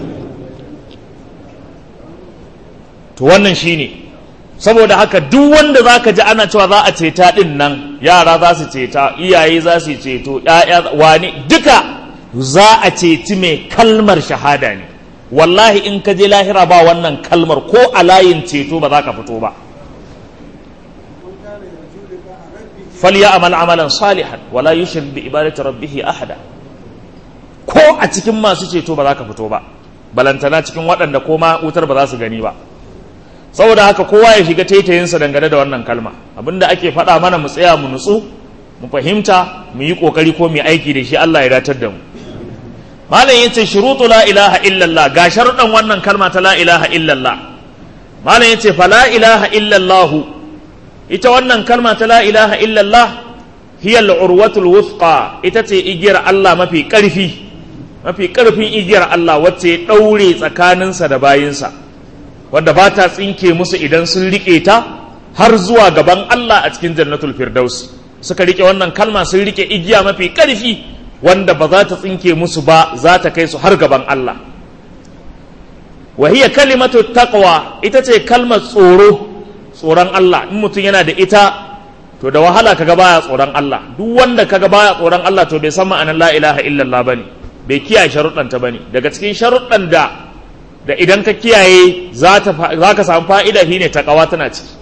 to wannan shine saboda haka duk wanda zaka ji ana cewa za a ceta din nan yara za su ceta iyaye za su ceto ƴaƴa wani duka za a ceci mai kalmar shahada ne wallahi in ka je lahira ba wannan kalmar ko a layin ceto ba za ka fito ba falyamal amalan salihan wala yushrik bi ibadati rabbih ahada ko a cikin masu ceto ba za ka fito ba balantana cikin waɗanda ko ma wutar ba za su gani ba saboda haka kowa ya shiga taitayinsa dangane da wannan kalma abinda ake faɗa mana mu tsaya mu nutsu mu fahimta mu yi ƙoƙari ko mu yi aiki da shi Allah ya datar da mu malam yace shurutu la ilaha illallah ga sharuɗan wannan kalma ta la ilaha illallah malam yace fa la ilaha illallah ita wannan kalma ta la ilaha illallah hiya al-urwatul wuthqa ita ce igiyar Allah mafi ƙarfi mafi ƙarfin igiyar Allah wacce ya ɗaure tsakaninsa da bayinsa wadda ba ta tsinke musu idan sun riƙe ta har zuwa gaban Allah a cikin jannatul firdaus suka riƙe wannan kalma sun riƙe igiya mafi ƙarfi wanda ba za ta tsinke musu ba za ta kai su har gaban Allah wa hiya kalimatu taqwa ita ce kalmar tsoro tsoron Allah in mutum yana da ita to da wahala kaga baya tsoron Allah duk wanda kaga baya tsoron Allah to bai san ma'anar la ilaha illallah bane bai kiyaye sharuɗan ta bane daga cikin sharuɗan da da idan ka kiyaye za ka samu fa'ida shine taqwa tana ciki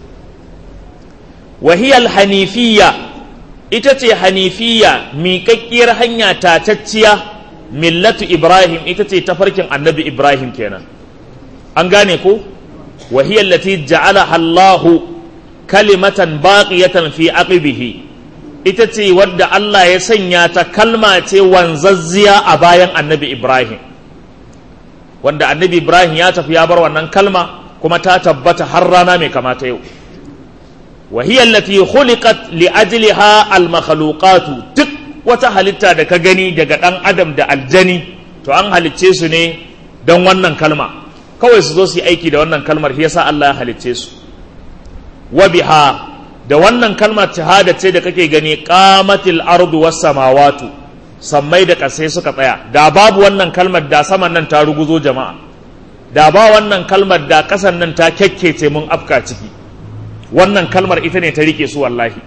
wa hiya hanifiyya ita ce hanifiyya miƙaƙƙiyar hanya tatacciya millatu ibrahim ita ce tafarkin annabi ibrahim kenan an gane ko wa hiya allati ja'alaha Allah kalimatan baqiyatan fi aqibihi ita ce wadda Allah ya sanya ta kalma ce wanzazziya a bayan annabi ibrahim wanda annabi ibrahim ya tafi ya bar wannan kalma kuma ta tabbata har rana mai kamata yau وهي التي خلقت لأجلها المخلوقات duk wata halitta da ka gani daga ɗan adam da aljani to an halicce su ne don wannan kalma kawai su zo su yi aiki da wannan kalmar shi yasa Allah ya halicce su wa biha da wannan kalmar shahada ce da kake gani qamatil ardu was samawatu sammai da ƙasai suka tsaya da babu wannan kalmar da saman nan ta ruguzo jama'a da ba wannan kalmar da ƙasan nan ta kyakkece mun afka ciki wannan kalmar ita ne ta rike su wallahi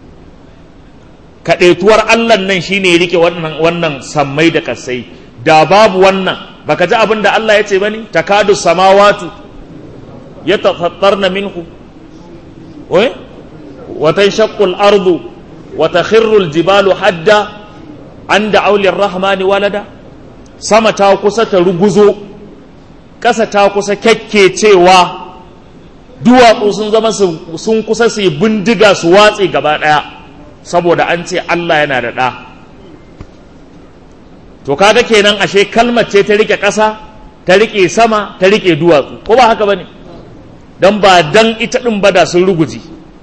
kaɗaituwar Allah nan shi ne rike wannan wannan sammai da kasai da babu wannan baka ji abin da Allah ya ce bane takadu samawatu yatafattarna minhu wai wa tanshaqqu al-ardu wa takhirru al-jibalu hadda an da'u lir-rahmani walada sama ta kusa ta ruguzo ƙasa ta kusa kyakkecewa duwatsu sun zama sun kusa su yi bindiga su watse gaba ɗaya saboda an ce Allah yana da ɗa to to kaga kenan ashe kalmar ce ta rike ƙasa ta rike sama ta rike duwatsu ko ba haka bane dan ba dan ita din ba da sun ruguji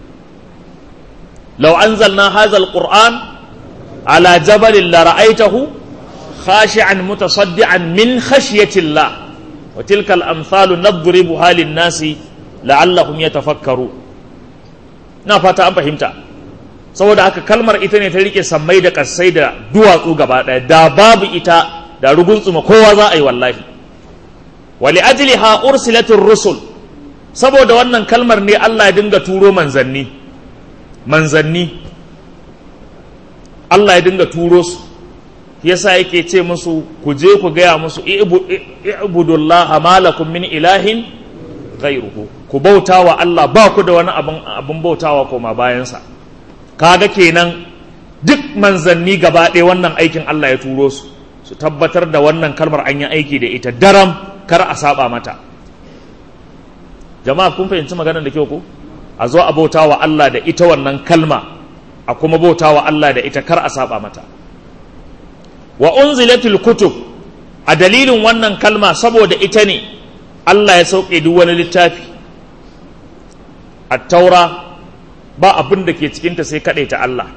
law anzalna hadha alquran ala jabalin la ra'aytahu khashi'an mutasaddian min khashyati Allah wa tilka al-amsalu nadribuha lin-nasi la'allahum yatafakkaru na fata an fahimta saboda haka kalmar ita ne ta rike sammai da kasai da duwatsu gaba ɗaya da babu ita da ruguntsuma kowa za a yi wallahi wali ajliha ursilatir rusul saboda wannan kalmar ne Allah ya dinga turo manzanni manzanni Allah ya dinga turo su yasa yake ce musu ku je ku gaya musu i'budullaha malakum min ilahin ghairuhu ku bauta wa Allah ba ku da wani abin abin bautawa koma bayansa kaga kenan duk manzanni gaba ɗaya wannan aikin Allah ya turo su su tabbatar da wannan kalmar an yi aiki da ita daram kar a saba mata jama'a kun fahimci maganar da kyau ko a zo a bauta wa Allah da ita wannan kalma a kuma bauta wa Allah da ita kar a saba mata wa unzilatul kutub a dalilin wannan kalma saboda ita ne Allah ya sauke duk wani littafi at-taura ba abin da ke cikinta sai ta Allah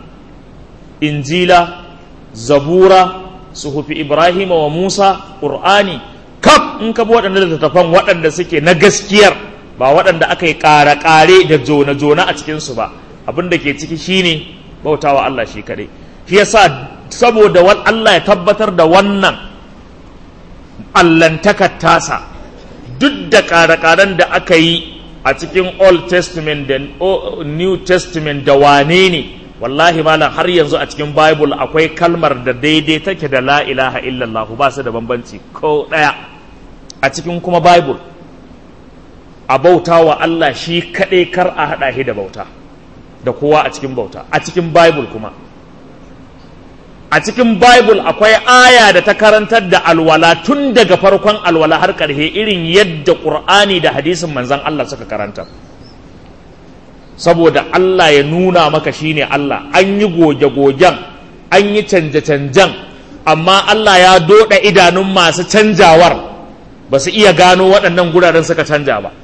injila zabura suhufi ibrahima wa musa ƙur'ani kaf in ka bi waɗanda littattafan waɗanda suke na gaskiyar ba waɗanda aka yi ƙare-ƙare da jona-jona a cikinsu ba abin da ke ciki shine bautawa Allah shi kaɗai shi yasa saboda Allah ya tabbatar da wannan allantakar tasa duk da ƙare-ƙaren da aka yi a cikin old testament da new testament da wane ne wallahi malam har yanzu a cikin bible akwai kalmar da daidai take da la ilaha illallah ba su da bambanci ko ɗaya a cikin kuma bible a bauta wa Allah shi kaɗai kar a haɗa shi da bauta da kowa a cikin bauta a cikin bible kuma a cikin bible akwai aya da ta karantar da alwala tun daga farkon alwala har ƙarshe irin yadda ƙur'ani da hadisin manzan Allah suka karanta saboda Allah ya nuna maka shine Allah an yi goge-gogen an yi canje-canjen amma Allah ya doda idanun masu canjawar ba su iya gano waɗannan guraren suka canja ba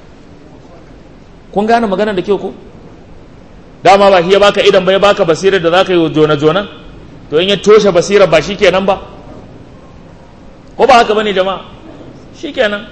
kun gane magana da kyau ko dama ba ya baka idan bai baka basirar da za ka yi jona-jonan to in ya toshe basirar ba shi kenan ba ko ba haka bane jama'a shi kenan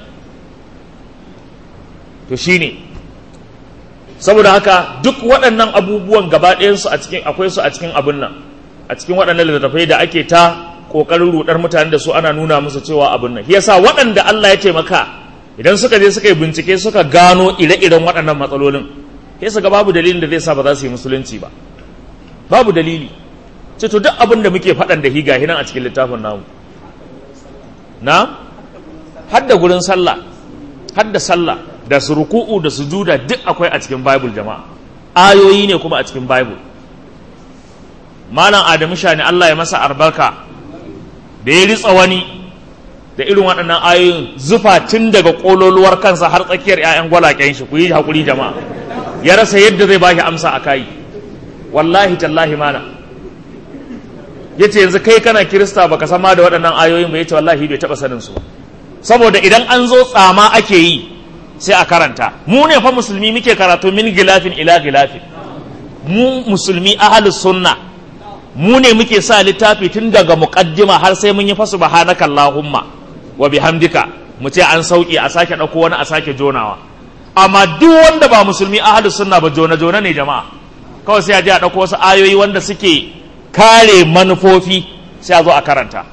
to shi ne saboda haka duk waɗannan abubuwan gaba ɗayansu a cikin akwai su a cikin abin nan a cikin waɗannan littattafai da ake ta ƙoƙarin ruɗar mutane da su ana nuna musu cewa abin nan yasa waɗanda Allah ya taimaka idan suka je suka yi bincike suka gano ire-iren waɗannan matsalolin sai su ga babu dalilin da zai sa ba za su yi musulunci ba babu dalili ce to duk abin da muke faɗan da higa hinan a cikin littafin namu na hadda gurin sallah hadda sallah da su ruku'u da sujuda duk akwai a cikin bible jama'a ayoyi ne kuma a cikin bible malam adamu shani Allah ya masa albarka da ya ritsa wani da irin waɗannan ayoyin zufa tun daga ƙololuwar kansa har tsakiyar 'ya'yan gwalaƙen shi ku yi haƙuri jama'a ya rasa yadda zai bashi amsa a kayi wallahi tallahi mana ya ce yanzu kai kana kirista baka sama da waɗannan ayoyin ba ya ce wallahi bai taɓa sanin su ba saboda idan an zo tsama ake yi sai a karanta mu ne fa musulmi muke karatu min gilafin ila gilafin mu musulmi ahalus sunna mu ne muke sa littafi tun daga muqaddima har sai mun yi fa subhanaka allahumma wa bihamdika mu ce an sauki a sake dauko wani a sake jonawa amma duk wanda ba musulmi ahalus sunna ba jona jona ne jama'a kawai sai a je a dauko wasu ayoyi wanda suke kare manufofi sai a zo a karanta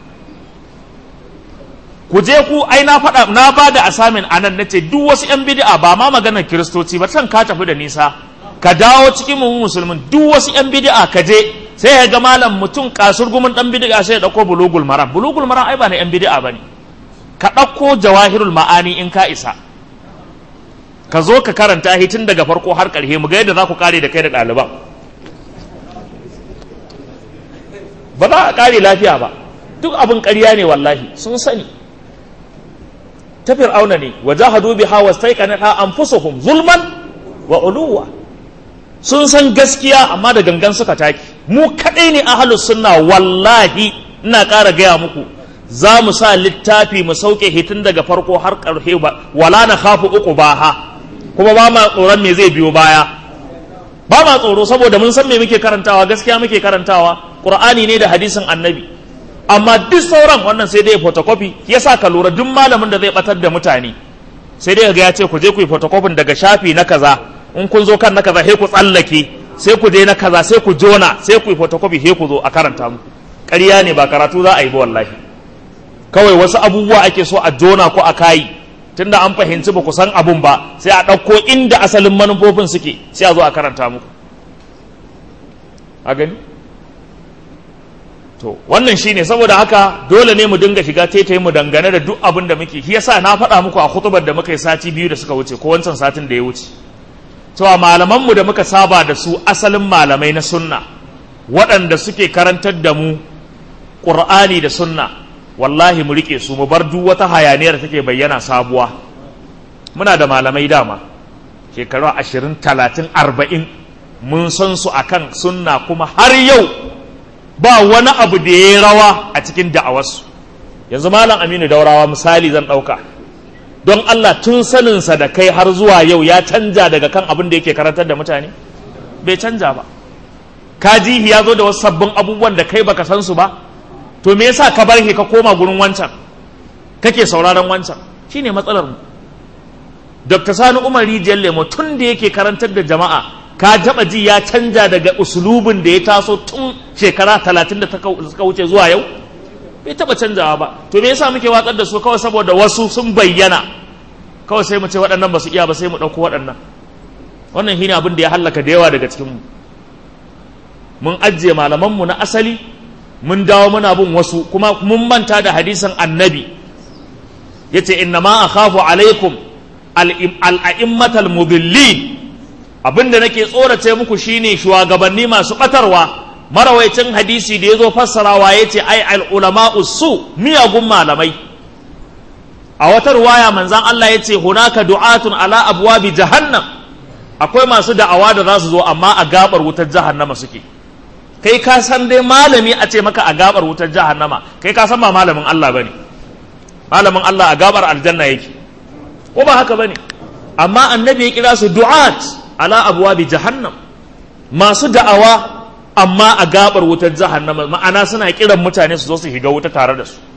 ku je ku ai na faɗa na ba da asamin anan nace duk wasu yan bid'a ba ma maganar kiristoci ba can ka tafi da nisa ka dawo cikin mu musulmin duk wasu yan bid'a ka je sai ya ga malam mutum kasurgumin dan bid'a sai ya dauko bulugul maram bulugul maram ai ba na yan bid'a bane ka dauko jawahirul ma'ani in ka isa ka zo ka karanta shi tun daga farko har ƙarshe mu ga yadda za ku kare da kai da ɗaliban ba za a kare lafiya ba duk abin ƙarya ne wallahi sun sani ta fir'auna ne wa jahadu biha wastaiqanatha anfusuhum zulman wa uluwa sun san gaskiya amma da gangan suka taki mu kadai ne ahlus sunna wallahi ina ƙara gaya muku za mu sa littafi mu sauke hitin daga farko har ƙarshe ba wala na khafu uku ba ha kuma ba ma tsoron me zai biyo baya ba ma tsoro saboda mun san me muke karantawa gaskiya muke karantawa qur'ani ne da hadisin annabi amma duk sauran wannan sai dai photocopy yasa ka lura duk malamin da zai batar da mutane sai dai ga ya ce ku je ku yi photocopy daga shafi na kaza in kun zo kan na kaza sai ku tsallake sai ku je na kaza sai ku jona sai ku yi photocopy sai ku zo a karanta mu ƙarya ne ba karatu za a yi ba wallahi kawai wasu abubuwa ake so a jona ko a kayi tunda an fahimci ba ku san abun ba sai a ɗauko inda asalin manufofin suke sai a zo a karanta muku a gani to wannan shine saboda haka dole ne mu dinga shiga taitaye mu dangane da duk abin da muke shi yasa na faɗa muku a hutubar da muka yi sati biyu da suka wuce ko wancan satin da ya wuce cewa malaman mu da muka saba da su asalin malamai na sunna waɗanda suke karantar da mu ƙur'ani da sunna wallahi mu rike su mu bar duk wata hayaniyar da take bayyana sabuwa muna da malamai dama shekaru ashirin talatin arba'in mun san su akan sunna kuma har yau ba wani abu da ya rawa a cikin da'awarsu yanzu malam aminu daurawa misali zan ɗauka don allah tun saninsa da kai har zuwa yau ya canja daga kan abin da yake karantar da mutane bai canja ba kajihi ya zo da wasu sabbin abubuwan da kai baka san su ba to me yasa ka bar shi ka koma gurin wancan kake sauraron wancan shine matsalar mu Dr. Sani Umar Rijiyar Lemo tun da yake karantar da jama'a ka taba ji ya canja daga usulubin da ya taso tun shekara talatin da suka wuce zuwa yau bai taba canjawa ba to me yasa muke watsar da su kawai saboda wasu sun bayyana kawai sai mu ce waɗannan ba su iya ba sai mu ɗauko waɗannan wannan shine abin da ya hallaka da yawa daga cikin mu mun ajiye malamanmu na asali mun dawo muna bin wasu kuma mun manta da hadisin annabi yace inna ma akhafu alaikum al-a'immatal mudillin abinda nake tsorace muku shine shugabanni masu batarwa marawaicin hadisi da yazo fassarawa yace ai al-ulama'u su miyagun malamai a wata ruwaya manzan Allah yace hunaka du'atun ala abwabi jahannam akwai masu da'awa da za su zo amma a gabar wutar jahannama suke kai ka san dai malami a ce maka a gabar wutar jahannama kai ka san ba malamin Allah bane malamin Allah a gabar aljanna yake ko ba haka bane amma annabi ya kira su du'at ala abwabi jahannam masu da'awa amma a gabar wutar jahannama ma'ana suna kiran mutane su zo su shiga wuta tare da su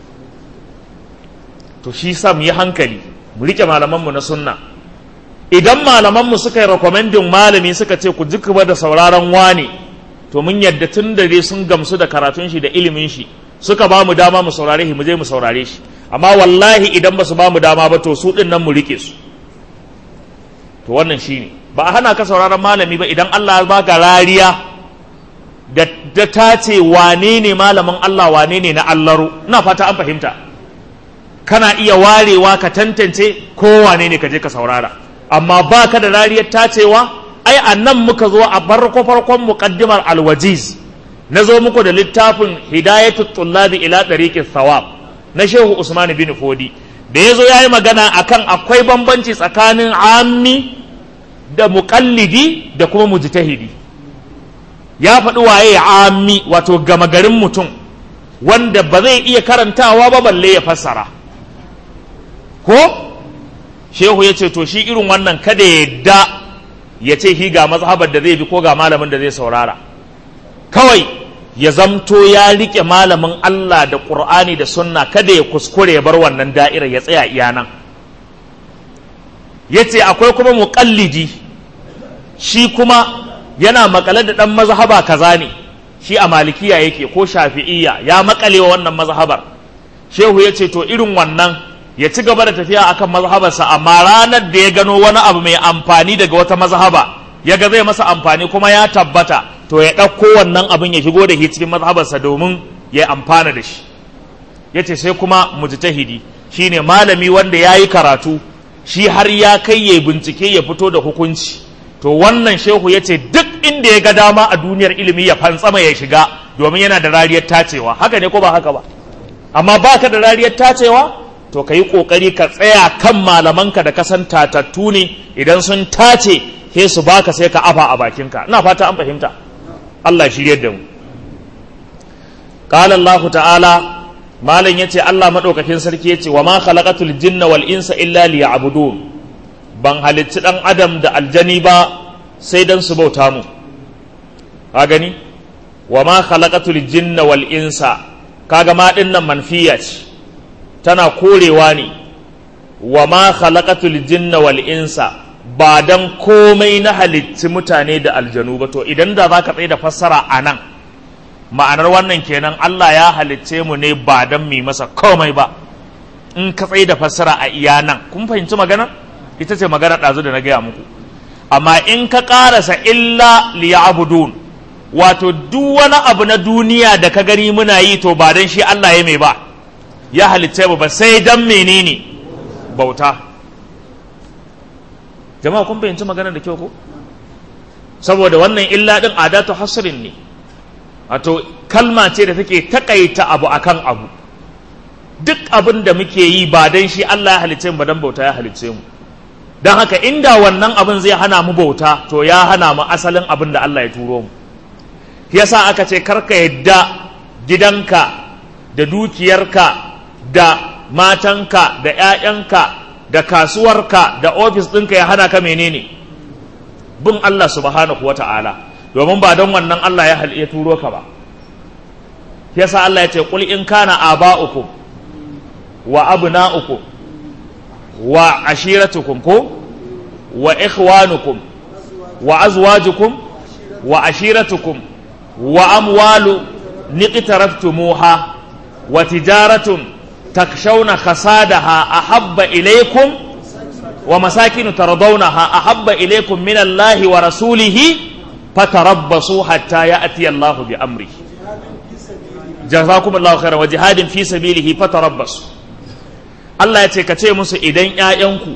to shi sa mu yi hankali mu rike malamanmu na sunna idan malamanmu suka yi rekomendin malami suka ce ku jikuba da sauraron wane to mun yadda tun da dai sun gamsu da karatun shi da ilimin shi suka ba mu dama mu saurare shi mu je mu saurare shi amma wallahi idan ba su ba mu dama ba to su din nan mu rike su to wannan shine ba a hana ka sauraron malami ba idan Allah ya baka rariya da da ta ce wane ne malamin Allah wane ne na Allaro ina fata an fahimta kana iya warewa ka tantance ko wane ne ka je ka saurara amma ba ka da rariyar tacewa ai a nan muka zo a farko farkon muqaddimar alwajiz na zo muku da littafin hidayatul tullabi ila tariqis thawab na shehu usman bin fodi da ya zo ya yi magana akan akwai bambanci tsakanin ammi da muqallidi da kuma mujtahidi ya faɗi waye ammi wato gama garin mutum wanda ba zai iya karantawa ba balle ya fassara ko shehu ya ce to shi irin wannan kada ya da ya ce shi ga mazhabar da zai bi ko ga malamin da zai saurara kawai ya zamto ya rike malamin Allah da Qur'ani da sunna kada ya kuskure ya bar wannan da'irar ya tsaya iya nan yace akwai kuma muqallidi shi kuma yana makale da dan mazhaba kaza ne shi a malikiya yake ko shafi'iyya ya makale wa wannan mazhabar shehu yace to irin wannan ya ci gaba da tafiya akan mazhabarsa amma ranar da ya gano wani abu mai amfani daga wata mazhaba ya ga zai masa amfani kuma ya tabbata to ya ɗauko wannan abin ya shigo da shi cikin mazhabarsa domin ya amfana da shi ya ce sai kuma mujtahidi shine malami wanda ya yi karatu shi har ya kai ya bincike ya fito da hukunci to wannan shehu ya ce duk inda ya ga dama a duniyar ilimi ya fantsama ya shiga domin yana da rariyar tacewa haka ne ko ba haka ba amma baka da rariyar tacewa to ka yi ƙoƙari ka tsaya kan malamanka da kasan tatattu ne idan sun tace he su baka sai ka afa a bakinka ina fata an fahimta Allah shirye da mu qala Allah ta'ala malam yace Allah madaukakin sarki yace wa ma khalaqatul jinna wal insa illa liya'budun ban halicci dan adam da aljani ba sai dan su bauta mu ka gani wa ma khalaqatul jinna wal insa kaga ma din nan manfiya ce tana korewa ne wa ma khalaqatul jinna wal insa ba dan komai na halicci mutane da aljanu ba to idan da zaka tsaye da fassara a nan ma'anar wannan kenan Allah ya halicce mu ne ba dan mi masa komai ba in ka tsaye da fassara a iya nan kun fahimci magana ita ce magana ɗazu da na gaya muku amma in ka ƙarasa illa liya'budun wato duk wani abu na duniya da ka gani muna yi to ba dan shi Allah ya mai ba ya halicce mu ba sai dan menene bauta jama'a kun fahimci magana da kyau ko saboda wannan illa din adatu hasrin ne wato kalma ce da take takaita abu akan abu duk abin da muke yi ba dan shi Allah ya halicce mu ba dan bauta ya halicce mu dan haka inda wannan abin zai hana mu bauta to ya hana mu asalin abin da Allah ya turo mu yasa aka ce karka yadda gidanka da dukiyarka da matanka da 'ya'yanka da kasuwarka da ofis ɗinka ya hana ka menene bin Allah subhanahu wa ta'ala domin ba don wannan Allah ya ya turo ka ba yasa Allah ya ce qul in kana aba'ukum wa abna'ukum wa ashiratukum ko wa ikhwanukum wa azwajukum wa ashiratukum wa amwalu niqtaraftumuha wa tijaratun takshawna khasadaha ahabba ilaykum wa masakin tardawnaha ahabba ilaykum min Allah wa rasulihi fatarabbasu hatta ya'ti Allah bi amrihi jazakumullahu khairan wa jihadin fi sabilihi fatarabbasu Allah ya ce ka ce musu idan ƴaƴanku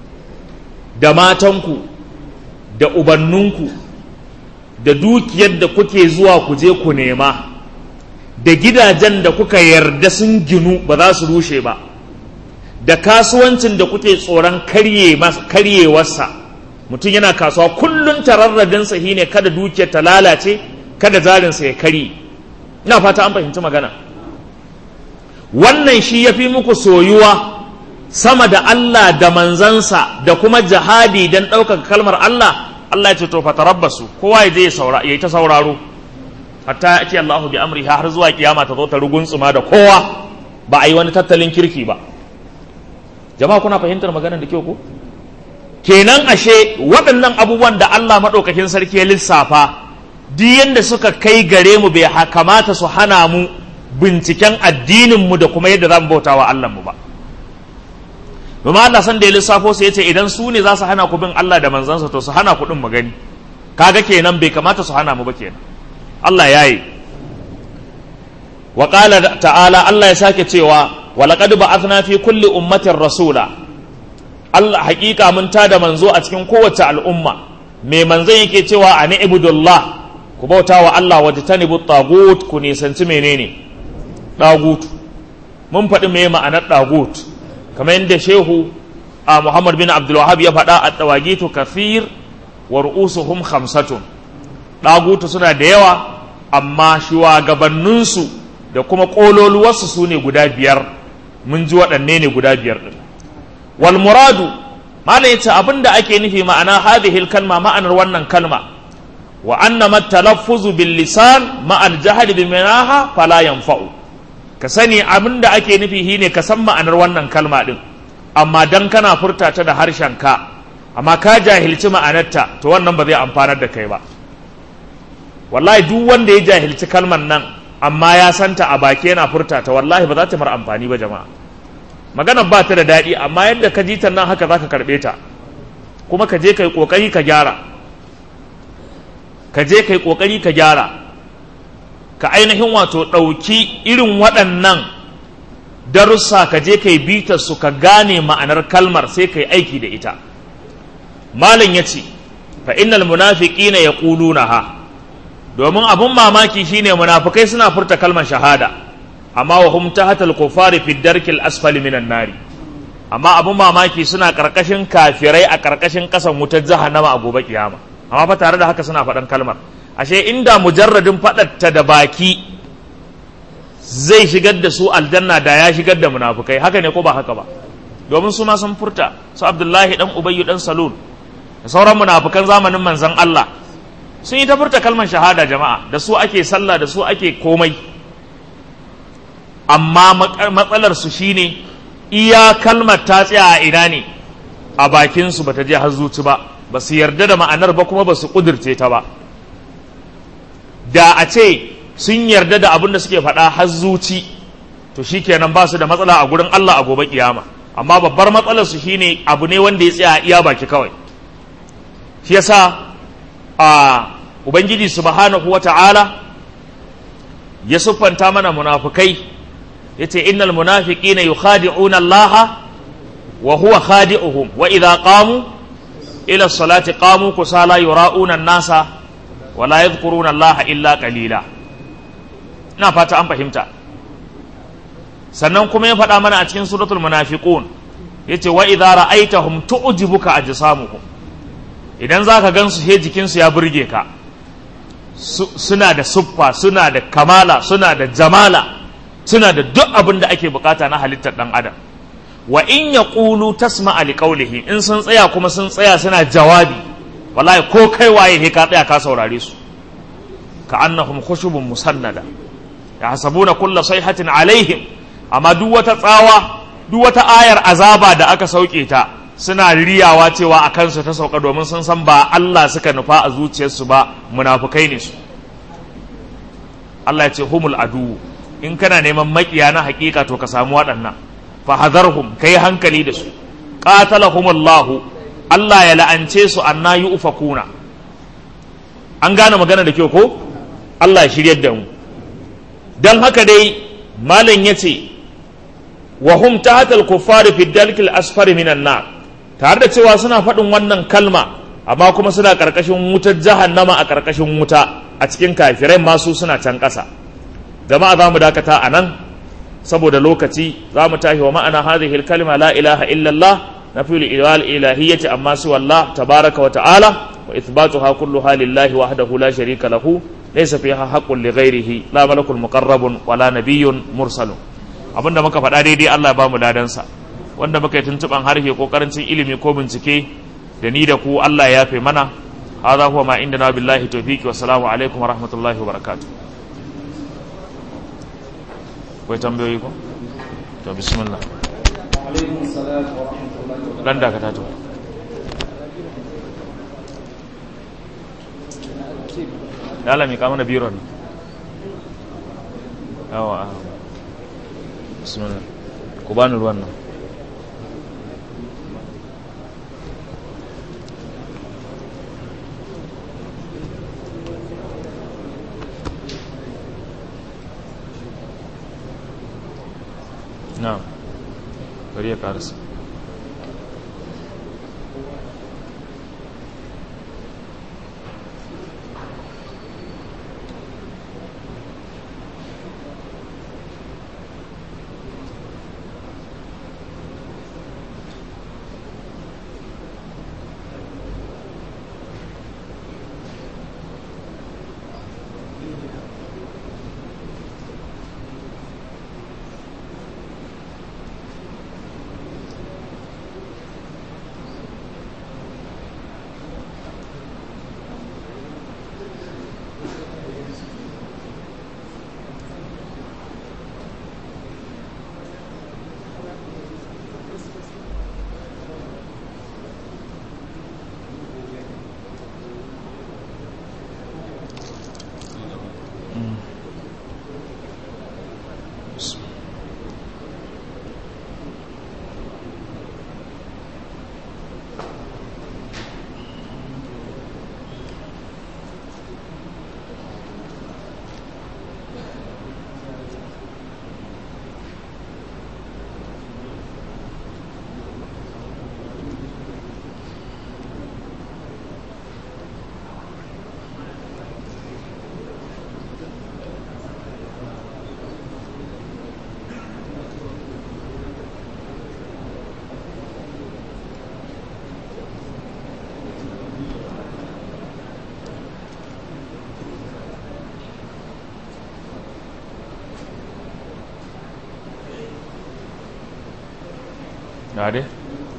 da matanku da ubanninku da dukiyar da kuke zuwa ku je ku nema da gidajen da kuka yarda sun ginu ba za su rushe ba da kasuwancin da kuke tsoron karyewarsa mutum yana kasuwa kullum tararradinsa shi ne kada dukiyar ta lalace kada zarinsa ya karye ina fata an fahimci magana wannan shi ya fi muku soyuwa sama da Allah da manzansa da kuma jihadi don ɗaukaka kalmar Allah Allah ya ce to fatarabbasu kowa ya je ya yi ta sauraro hatta ya ce Allahu bi amri har zuwa kiyama ta zo ta ruguntsuma da kowa ba a yi wani tattalin kirki ba jama'a kuna fahimtar maganar da kyau ko kenan ashe waɗannan abubuwan da Allah maɗaukakin sarki ya lissafa duk yanda suka kai gare mu bai kamata su hana mu binciken addinin mu da kuma yadda za mu bauta wa Allah mu ba domin Allah san da ya lissafo sai ya ce idan su ne za su hana ku bin Allah da manzansa to su hana ku din mu gani kaga kenan bai kamata su hana mu ba kenan Allah ya yi wa ta'ala Allah ya sake cewa wa laqad ba'athna fi kulli ummatin rasula Allah hakika mun tada manzo a cikin kowace al'umma me manzon yake cewa ani ibudullah ku bauta wa Allah wa tanibu tagut ku nisanci menene dagut mun faɗi me ma'anar dagut kamar yadda shehu a Muhammad bin Abdul Wahhab ya faɗa a tawagitu kafir wa ru'usuhum khamsatun dagutu suna da yawa amma shugabanninsu da kuma ƙololuwarsu su ne guda biyar mun ji waɗanne ne guda biyar ɗin wal muradu malam yace abin da ake nufi ma'ana hadhihi kalma ma'anar wannan kalma wa anna matalaffuzu bil lisan ma al jahli bi manaha fala yanfa'u ka sani abin da ake nufi shine ka san ma'anar wannan kalma din amma dan kana furta ta da harshen ka amma ka jahilci ma'anarta to wannan ba zai amfanar da kai ba wallahi duk wanda ya jahilci kalmar nan amma ya santa a baki yana furta ta wallahi ba za ta mara amfani ba jama'a maganar ba ta da daɗi amma yadda ka ji ta nan haka za ka karɓe ta kuma ka je ka yi ƙoƙari ka gyara ka je ka yi ƙoƙari ka gyara ka ainihin wato ɗauki irin waɗannan darussa ka je ka yi bitar su ka gane ma'anar kalmar sai ka yi aiki da ita malam ya ce fa innal munafiqina yaquluna ha domin abun mamaki shine munafikai suna furta kalmar shahada amma wa hum tahatal kufari fi darkil asfali minan nari amma abun mamaki suna karkashin kafirai a karkashin kasan wutar jahannama a gobe kiyama amma fa tare da haka suna faɗan kalmar ashe inda mujarradin faɗatta da baki zai shigar da su aljanna da ya shigar da munafukai haka ne ko ba haka ba domin su ma sun furta su abdullahi dan ubayyu dan salul da sauran munafukan zamanin manzon Allah sun yi ta furta kalmar shahada jama'a da su ake sallah da su ake komai amma matsalar su shine iya kalmar ta tsaya a ina ne a bakin su bata je har zuci ba ba su yarda da ma'anar ba kuma ba su kudirce ta ba da a ce sun yarda da abin da suke faɗa har zuci to shikenan ba su da matsala a gurin Allah a gobe kiyama amma babbar matsalar su shine abu ne wanda ya tsaya iya baki kawai shi yasa a ubangiji subhanahu wata'ala ya siffanta mana munafukai yace innal munafiqina yukhadi'una Allah wa huwa khadi'uhum wa idha qamu ila salati qamu kusala yura'una an-nasa wa la yadhkuruna Allah illa qalila ina fata an fahimta sannan kuma ya faɗa mana a cikin suratul munafiqun yace wa idza ra'aytahum tu'jibuka ajsamuhum idan zaka gansu he jikinsu ya burge ka suna da suffa suna da kamala suna da jamala suna da duk abin da ake bukata na halittar dan adam wa in yaqulu tasma'a liqawlihi in sun tsaya kuma sun tsaya suna jawabi wallahi ko kai waye he ka tsaya ka saurare su ka annahum khushubun musannada yahsabuna kulla sayhatin alaihim amma duk wata tsawa duk wata ayar azaba da aka sauke ta suna riyawa cewa a kansu ta sauka domin sun san ba Allah suka nufa a zuciyarsu ba munafukai ne su Allah ya ce humul adu in kana neman makiya na hakika to ka samu waɗannan fa hadarhum kai hankali da su qatalahumullahu Allah ya la'ance su anna yufakuna an gane magana da kyau ko Allah ya shiryar da mu dan haka dai malam yace wa hum tahta al-kuffari fi dalkil asfari minan nar tare da cewa suna faɗin wannan kalma amma kuma suna ƙarƙashin wutar jahannama a ƙarƙashin wuta a cikin kafirai masu suna can ƙasa jama'a za mu dakata a nan saboda lokaci za mu tashi wa ma'ana hadhihi kalma la ilaha illallah na fi ilal ilahiyyati amma su wallah tabaraka wa ta'ala wa ithbatuha kulluha lillahi wahdahu la sharika lahu laysa fiha haqqun li ghairihi la malakul muqarrabun wala nabiyyun mursalun abinda muka faɗa daidai Allah ya ba mu ladansa wanda muka yi tuntuɓan harshe ko karancin ilimi ko bincike da ni da ku Allah ya yafe mana hadha huwa ma indana billahi tawfiqi wa salamu alaikum wa rahmatullahi wa barakatuh kai tambayoyi ko to bismillah alaikum salam wa rahmatullahi wa dan da ka tato Dala mi ka mana biron yawa bismillah ku bani ruwan nan na'am bari ya karasa ga dai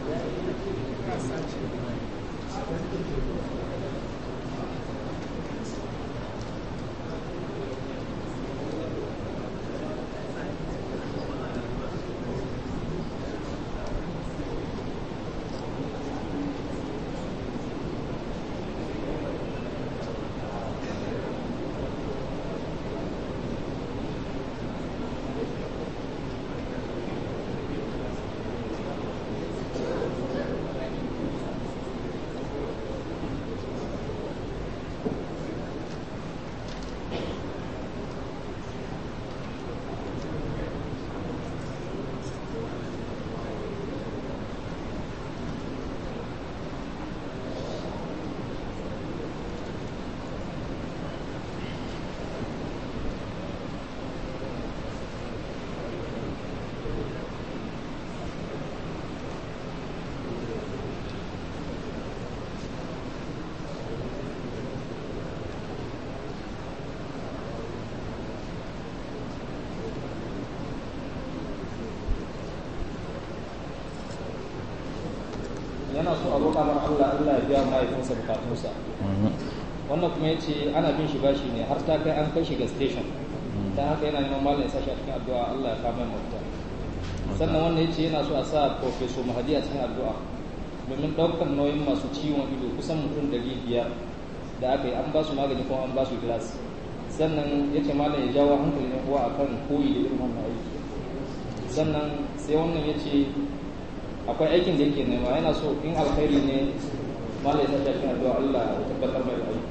yana so a roƙa mar Allah Allah ya biya mahaifinsa bukatunsa wannan kuma ya ce ana bin shi bashi ne har ta kai an kai shi ga station ta haka yana neman malam ya sashi a cikin addu'a Allah ya kama mafita sannan wannan ya ce yana so a sa professor mahadi a cikin addu'a domin ɗaukar nauyin masu ciwon ido kusan mutum ɗari biyar da aka yi an ba su magani kuma an ba su glass sannan ya ce malam ya jawo hankalin yan uwa akan koyi da irin wannan aiki sannan sai wannan ya ce akwai aikin da yake nema yana so in alkhairi ne malai ta shafi addu'a Allah ya tabbatar mai aiki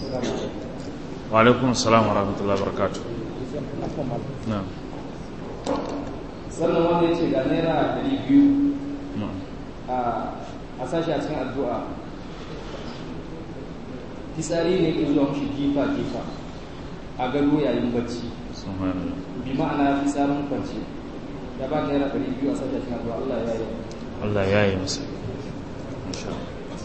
wa alaikum assalam wa rahmatullahi wa barakatuh na'am sannan wanda ya ce ga naira ɗari biyu na'am a sashi a cikin addu'a fitsari ne ke zuwa mushi jifa jifa a gado yayin bacci subhanallah bi ma'ana fitsarin kwanci ya ba naira ɗari biyu a sashi a cikin addu'a Allah ya yi Allah ya yi masa insha Allah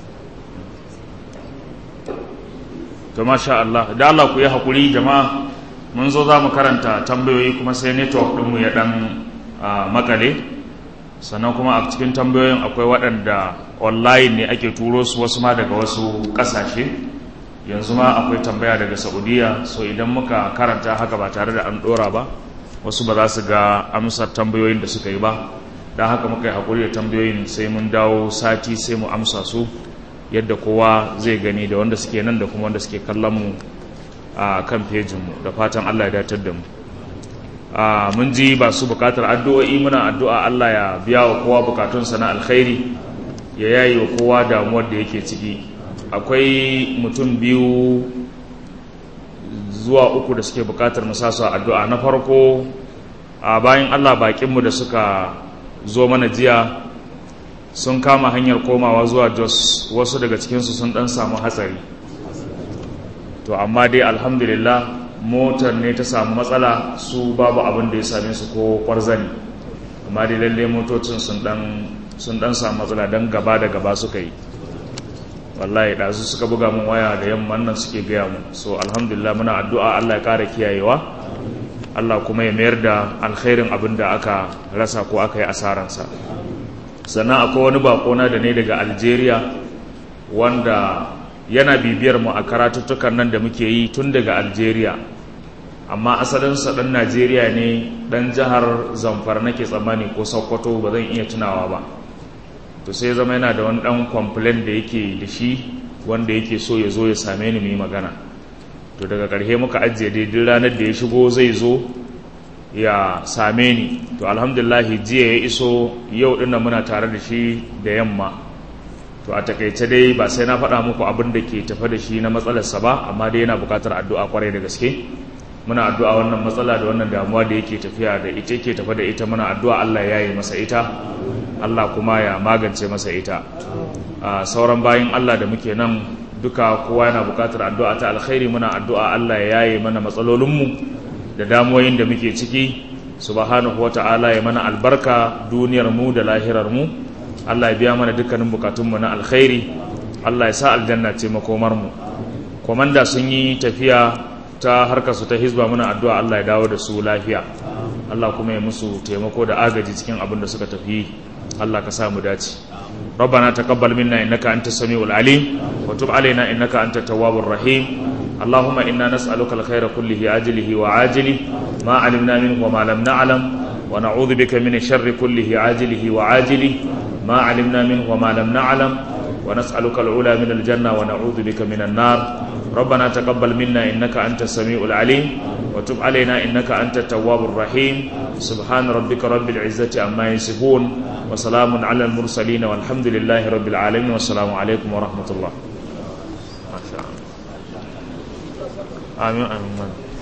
to masha Allah da Allah ku yi hakuri jama'a mun zo za mu karanta tambayoyi kuma sai network ɗinmu ya ɗan ah, makale sannan kuma a cikin tambayoyin akwai waɗanda online ne ake turo su wasu ma daga wasu ƙasashe yanzu ma akwai tambaya daga saudiya so idan muka karanta haka ba tare da an ɗora ba wasu ba za su ga amsar tambayoyin da suka yi ba don haka muka yi haƙuri da tambayoyin sai mun dawo sati sai mu amsa su yadda kowa zai gani da wanda suke nan da kuma wanda suke kallon mu a kan fejinmu da fatan allah ya datar da mu a mun ji ba su bukatar addu'o'i muna addu'a allah ya biya wa kowa bukatunsa na alkhairi ya yayi wa kowa damuwar da yake ciki akwai mutum biyu zuwa uku da suke bukatar musasu addu'a na farko a bayan allah bakinmu da suka zo mana jiya sun kama hanyar komawa zuwa jos wasu daga cikinsu sun dan samu hatsari to amma dai alhamdulillah motar ne ta samu matsala su babu abin da ya same su ko kwarzani amma dai lalle motocin sun dan sun dan samu matsala don gaba da gaba suka yi wallahi ɗazu suka buga mun waya da yamman nan suke gaya mu so alhamdulillah muna addu'a Allah ya kara kiyayewa Allah kuma ya mayar da alkhairin abin da aka rasa ko aka yi asaransa sannan akwai wani bakona da ne daga algeria wanda yana bibiyar mu a karatuttukan nan da muke yi tun daga algeria amma asalinsa ɗan najeriya ne ɗan jihar zamfara nake tsammani ko sokoto ba zan iya tunawa ba to sai zama yana da wani ɗan complain da yake da shi wanda yake so ya zo ya same ni mu yi magana to daga ƙarshe muka ajiye daidai ranar da ya shigo zai zo ya same ni to alhamdulahi jiya ya iso yau dinnan muna tare da shi da yamma to a takaice dai ba sai na faɗa muku abin da ke tafa da shi na matsalarsa ba amma dai yana buƙatar addu'a kwarai da gaske muna addu'a wannan matsala da wannan damuwa da yake tafiya da ita ke tafa da ita muna addu'a Allah ya yi masa ita Allah kuma ya magance masa ita a sauran bayan Allah da muke nan duka kowa yana buƙatar addu'a ta alkhairi muna addu'a Allah ya yaye mana matsalolinmu da damuwoyin da muke ciki subhanahu wata'ala ya mana albarka duniyar mu da lahirar mu Allah ya biya mana dukkanin bukatun mu na alkhairi Allah ya sa aljanna ce makomar mu komanda sun yi tafiya ta harkar su ta hizba muna addu'a Allah ya dawo da su lafiya Allah kuma ya musu taimako da agaji cikin abin da suka tafi Allah ka sa mu dace ربنا تقبل منا إنك أنت السميع العليم وتب علينا إنك أنت التواب الرحيم اللهم إنا نسألك الخير كله عاجله وعاجله ما علمنا منه وما لم نعلم ونعوذ بك من الشر كله عاجله وعاجله ما علمنا منه وما لم نعلم ونسألك العلا من الجنة ونعوذ بك من النار ربنا تقبل منا إنك أنت السميع العليم وتب علينا إنك أنت التواب الرحيم سبحان ربك رب العزة عما يصفون وسلام على المرسلين والحمد لله رب العالمين والسلام عليكم ورحمة الله ما شاء الله آمين آمين